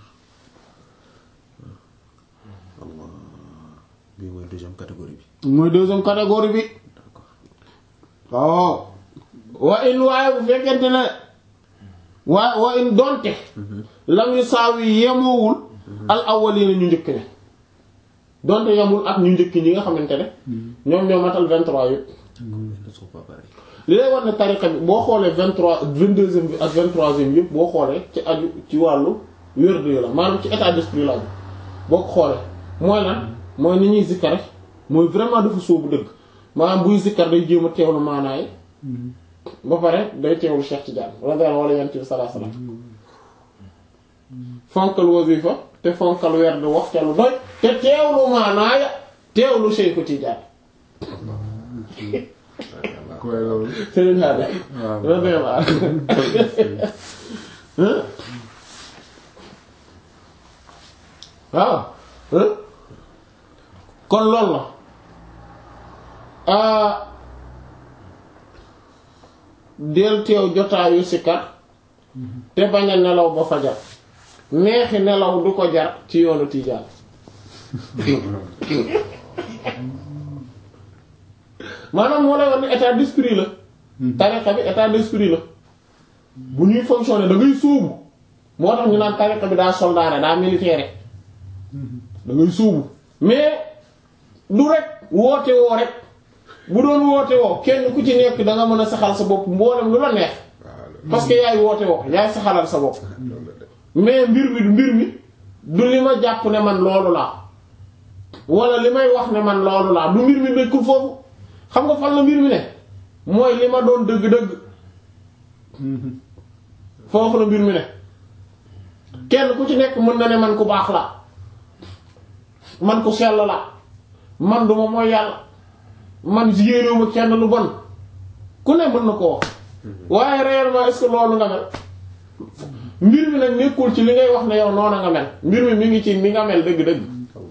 Speaker 2: Allah bii mooy deuxième catégorie bi
Speaker 1: mooy deuxième catégorie bi waaw wa in waaye bu fekkente ne waa wa in donte lam yu saaw yi yemoowul al awwalina ñu njëkk ne donte yemul ak ñu njëkk ñi nga xamante ne ñoom ñoo matal 23 yëpp
Speaker 2: ne sont pas pareils
Speaker 1: li lay war ne tariqa bi boo xoolee 23 22e bi ak 23e yëpp boo xoolee ci aju ci wàllu wérdu yi la maanaam ci état d'esprit la aju boo ko xoolee mooy lan mooy ni ñuy zikkar mooy vraiment dafa sóobu dëgg maanaam buy zikkar day jéem a teewlu maanaay ba pare day teewlu Cheikh Tidiane radiyallahu wala yent bi sallallahu alayhi wasallam fonkal wasifa te fonkal werd wax ca lu doy te teewlu maanaaya teewlu Cheikh Tidiane
Speaker 3: koy loolu
Speaker 1: Serigne Hada
Speaker 3: waaw
Speaker 1: radiyallahu waaw kon loolu la ah del teew jotaayu sikar te bañ a nelaw ba fajar neexi nelaw du ko jar ci yoonu Tijaan maanaam moo lay wax ne état d'esprit la tariqa bi état d'esprit la bu ñuy fonctionner da ngay sóobu moo tax ñu naan tariqa bi daa soldat daa militaire da ngay sóobu mais du rek woote woo rek bu doon woote woo kenn ku ci nekk da nga mën a saxal sa bopp mboolem lu la neex parce que yaay woote woo yaay saxalal sa bopp mais mbir mi mbir mi du li ma jàpp ne man loolu laa wala li may wax ne man loolu laa du mbir mi nekkul foofu xam nga fan la mbir mi ne mooy li ma doon dëgg-dëgg foofu la mbir mi ne kenn ku ci nekk mën na ne man ku baax la man ku sell la man duma mooy yàlla man yéenewuma kenn lu bon ku ne mën na ko wax waaye réellement est-ce que loolu nga mel mbir mi nag nekkul ci li ngay wax ne yow noonu nga mel mbir mi mi ngi ci ni nga mel dëgg-dëgg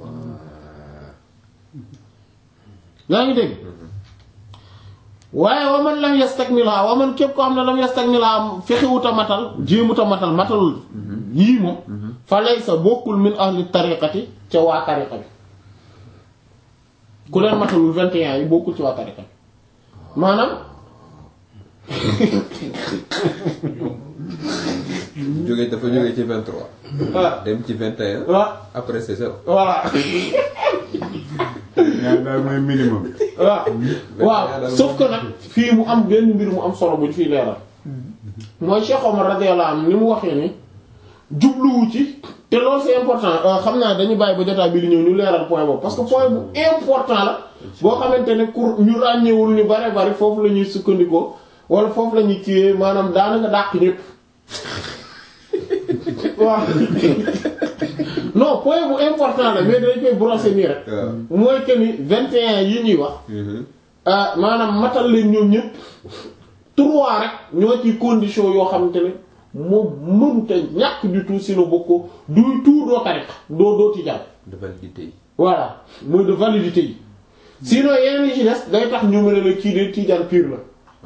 Speaker 1: yaa ngi dégg waaye wa man lam yastakmilha wa man képp ko xam ne lam yastakmilha fexewuta matal jéemuta matal matalul yii moom fa laysa bokkul min ahli tariqati ca waa tariqa bi ku leen matalul 21 yi bokkul ci waa tariqa bi maanaam
Speaker 2: jóge dafa jóge ci 23
Speaker 1: ah
Speaker 2: dem ci 21
Speaker 1: wa
Speaker 2: après c'est ça
Speaker 1: voilà
Speaker 3: ñaar daal mooy minimum
Speaker 1: waaw waaw sauf que nag fii mu am benn mbir mu am solo bu ñu fiy leeral mooy Cheikh Omar radiyallahu anhu ni mu waxee ni jubluwu ci te loolu c'est important euh, xam naa dañu bàyyi ba jotaay bi di ñëw ñu leeral point boobu parce que point bu important la boo xamante ne pour ñu ràññeewul ñu bare bari foofu la ñuy sukkandikoo wala foofu la ñuy kiiwee maanaam daanaka dàq ñépp waaw non point bu important la mais dañ koy brosser nii rek
Speaker 2: waaw
Speaker 1: mooy que ni 21 yi ñuy wax ah maanaam matal leen ñoom ñëpp trois rek ñoo ci condition yoo xamante ne moom mënta ñàkk du tout sinon bokkoo du tout doo tariqa doo doo tijaan
Speaker 2: de validité yi
Speaker 1: voilà mooy de validité yi sinon yeneen yi ci des day tax ñu mën a la kii de tijaan pur la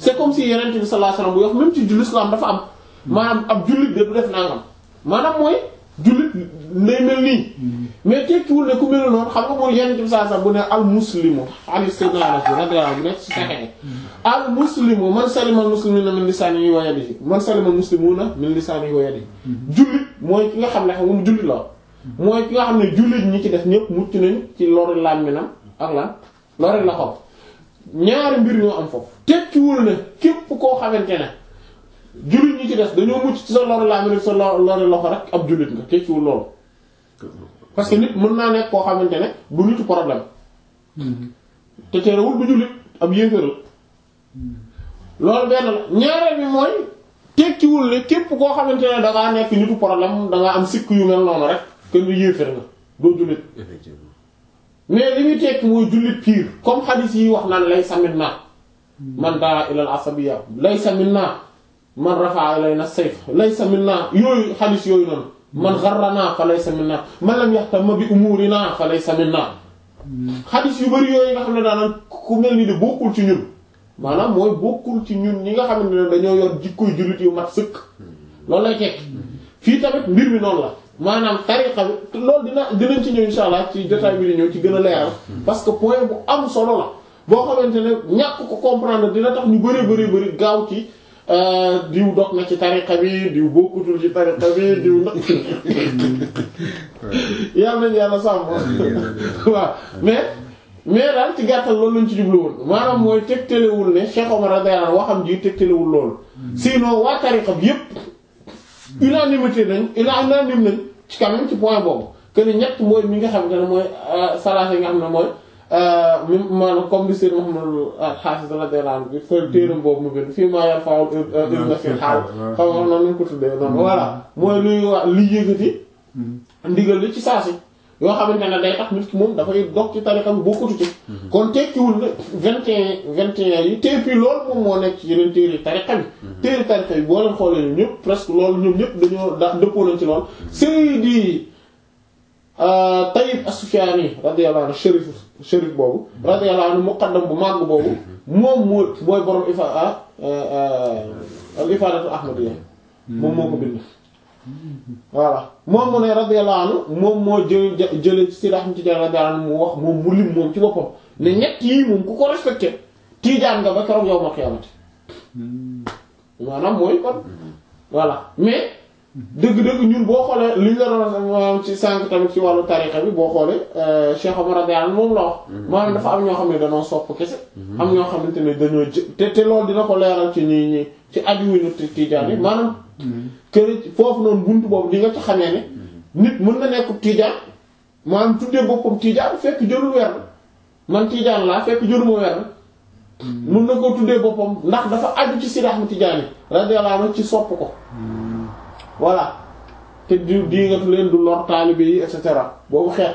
Speaker 1: c'est comme si yeneen bi sallallahu alayhi wasallam bu wax même ci l'islam dafa am maanaam ab jullit de du def nangam maanaam mooy jullit nday mel nii mais tekkiwul ne ku mel noonu xam nga mooy yeneen bi sallallahu alayhi wasallam bu ne al muslimu ali sayyidina anas radiyallahu anhu bu nekk ci saxexe al muslimu man salima al muslimuna min lisanihi wa yadihi man salima al muslimuna min lisanihi wa yadihi jullit mooy ki nga xam ne xam nga mu jullit la mooy ki nga xam ne jullit ñi ci def ñëpp mucc nañ ci lori làmminam ak lan lori la xob ñaari mbir ñoo am foofu tekkiwul ne képp koo xamante ne jullit ñi ci des dañoo mucc ci sa lori làmmin sa lori loxo rek ab jullit nga tekkiwul loolu parce que nit mën naa nekk koo xamante ne du nitu problème te terewul bu jullit ab yéeféral loolu benn la ñaareel bi mooy tekkiwul ne képp koo xamante ne dangaa nekk nitu problème dangaa am sikk yu mel noonu rek kenn du yéefér nga doo jullit
Speaker 4: effectivement
Speaker 1: mais li muy tekki mooy jullit pire comme xadis yi wax naan laysa minna man daa ilal asabiya laysa minna man rafa'a ilayna sayf laysa minna yooyu xadis yooyu noonu man gharrana fa laysa minna man lam yahtam bi umurina fa laysa minna xadis yu bari yooyu nga xam ne daanaka ku mel ni de bokkul ci ñun maanaam mooy bokkul ci ñun ñi nga xamante ne dañoo yor jikkoy jullit yu mat sëkk loolu lay tekki fii tamit mbir mi noonu la maanaam tariqa bi loolu dina dinañ ci ñëw insha allah ci jotaay bi di ñëw ci gën a leeral parce que point bu am solo la boo xamante ne ñàkk ko comprendre dina tax ñu bari bari bari gaaw ci diw dog na ci tariqa bi diw bokkutul ci tariqa bi diw na yàlla nañu yàlla sàmm waaw mais mais daal ci gàttal loolu lañ ci jublu woon maanaam mooy tegtalewul ne Cheikh Omar radiyallahu anhu waxam ji tegtalewul loolu sinon waa tariqa bi yépp unanimité nañ unanime nañ ci quand même ci point boobu que ni ñett mooy mi nga xam ne mooy salaasa yi nga xam ne mooy mi maanaam comme li Seydou Mouhamadou Hafiz radiyallahu anhu bi fa téeram boobu mu bind fii maa yar faaw na fi xaal xam nga noonu ñu ko tuddee noonu voilà mooy luy wax li yëkkati ndigal li ci saasi yoo xamante ne day tax nit ki moom dafay dog ci tarixam bokkatu ci kon tekkiwul ne vingt et un vingt et un yi te puis loolu moom moo nekk ci yeneen téere tarixa bi téere tarixa bi boo leen xoolee ñoom ñëpp presque loolu ñoom ñëpp dañoo da dëppoo nañ ci lool Seydi Tayyib As-Sufyani radiyallahu anhu shérif shérif boobu radiyallahu anhu muqaddam bu màgg boobu moom moo mooy borom ifa al ifadatu ahmadiyya moom moo ko bind voilà moom mu ne radiyallahu anhu moom moo jël jële ci Seydi Ahmad Tijaan radiyallahu anhu mu wax moom mu lim moom ci boppam ne ñett yii moom ku ko respecté tiijaan nga ba keroog yow ma xiyaamati maanaam mooy kon voilà mais dëgg-dëgg ñun boo xoolee li ñu la doon ci sànq tamit ci wàllu tarixa bi boo xoolee Cheikh Omar radiyallahu anhu moom la wax maanaam dafa am ñoo xam ne dañoo sopp kese am ñoo xamante ne dañoo jë te te loolu dina ko leeral ci ñi ñi ci aju wuñu tiijaan yi maanaam kër foofu noonu buntu boobu di nga ci xamee ne nit mën na nekk tiijaan maanaam tuddee boppam tiijaan fekk jërul weer man tiijaan laa fekk jëruma weer mën na ko tuddee boppam ndax dafa aju ci Seydi Ahmad Tijaani radiyallahu anhu ci sopp ko voilà te di di nga leen du lor taalibe yi et cetera boobu xeet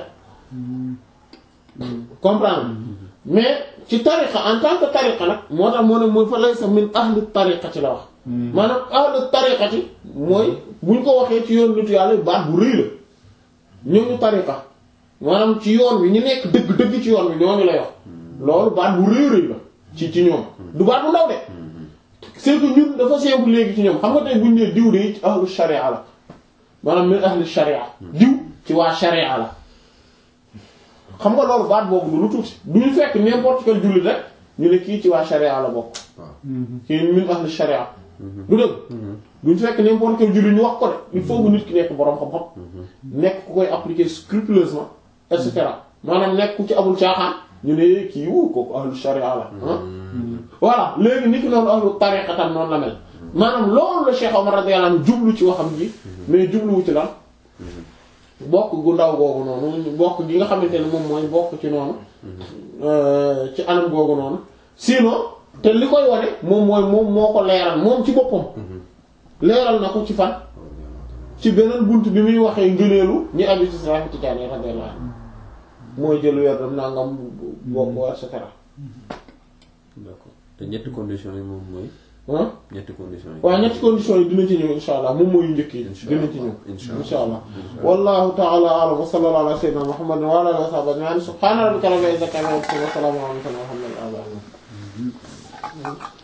Speaker 1: comprendre mais ci tariqa en tant que tariqa nag moo tax moo ne mooy fa laysa min ahli tariqati la wax maanaam ahli tariqati mooy buñ ko waxee ci yoon nitu yàlla baat bu rëy la ñooñu tariqa maanaam ci yoon wi ñu nekk dëgg-dëgg ci yoon wi ñooñu lay wax loolu baat bu rëy rëy la ci ci ñoom du baat bu ndaw de c'est que ñun dafa simple léegi ci ñoom xam nga tey buñ ne diw de ci ahlu sharia la maanaam min ahli sharia diw ci waa sharia la xam nga loolu baat boobu du lu tuuti du ñu fekk n'importe quel jullit rek ñu ne kii ci waa sharia la bokk kii min ahli sharia du dëgg duñ fekk n'importe quel jullit ñu wax ko de il faut que nit ki nekk boroom xam-xam nekk ku koy appliquer scrupuleusement et cetera maanaam nekk ku ci amul caaxaan ñu ne kii wu kooku ahlu sharia la voilà léegi nit ki noonu ahlu tariqa tam noonu la mel maanaam loolu la Cheikh Omar radiyallahu anhu jublu ci waxam ji mais jubluwu ci lan bokk gu ndaw googu noonu bokk gi nga xamante ne moom mooy bokk ci noonu ci anam googu noonu sinon te li koy wane moom mooy moom moo ko leeral moom ci boppam leeral na ko ci fan ci beneen bunt bi muy waxee ngëneelu ñi aju ci Seydi Tijaani radiyallahu anhu mooy jël weer dam nangam bokk et cetera
Speaker 4: d'accord te ñetti conditions yi moom mooy
Speaker 1: ah
Speaker 4: ñetti conditions yi
Speaker 1: waaw ñetti conditions yi dina ci ñëw insha allah moom mooy yu njëkk yi dina ci ñëw insha allah wallahu ta'ala a'lam wa sallallahu ala sayyidina muhammadin wa ala alihi wa sahbihi ajma'in subhana rabbika rabbil izzati amma yasifun wa salamun ala al mursalin walhamdulillahi rabbil alamin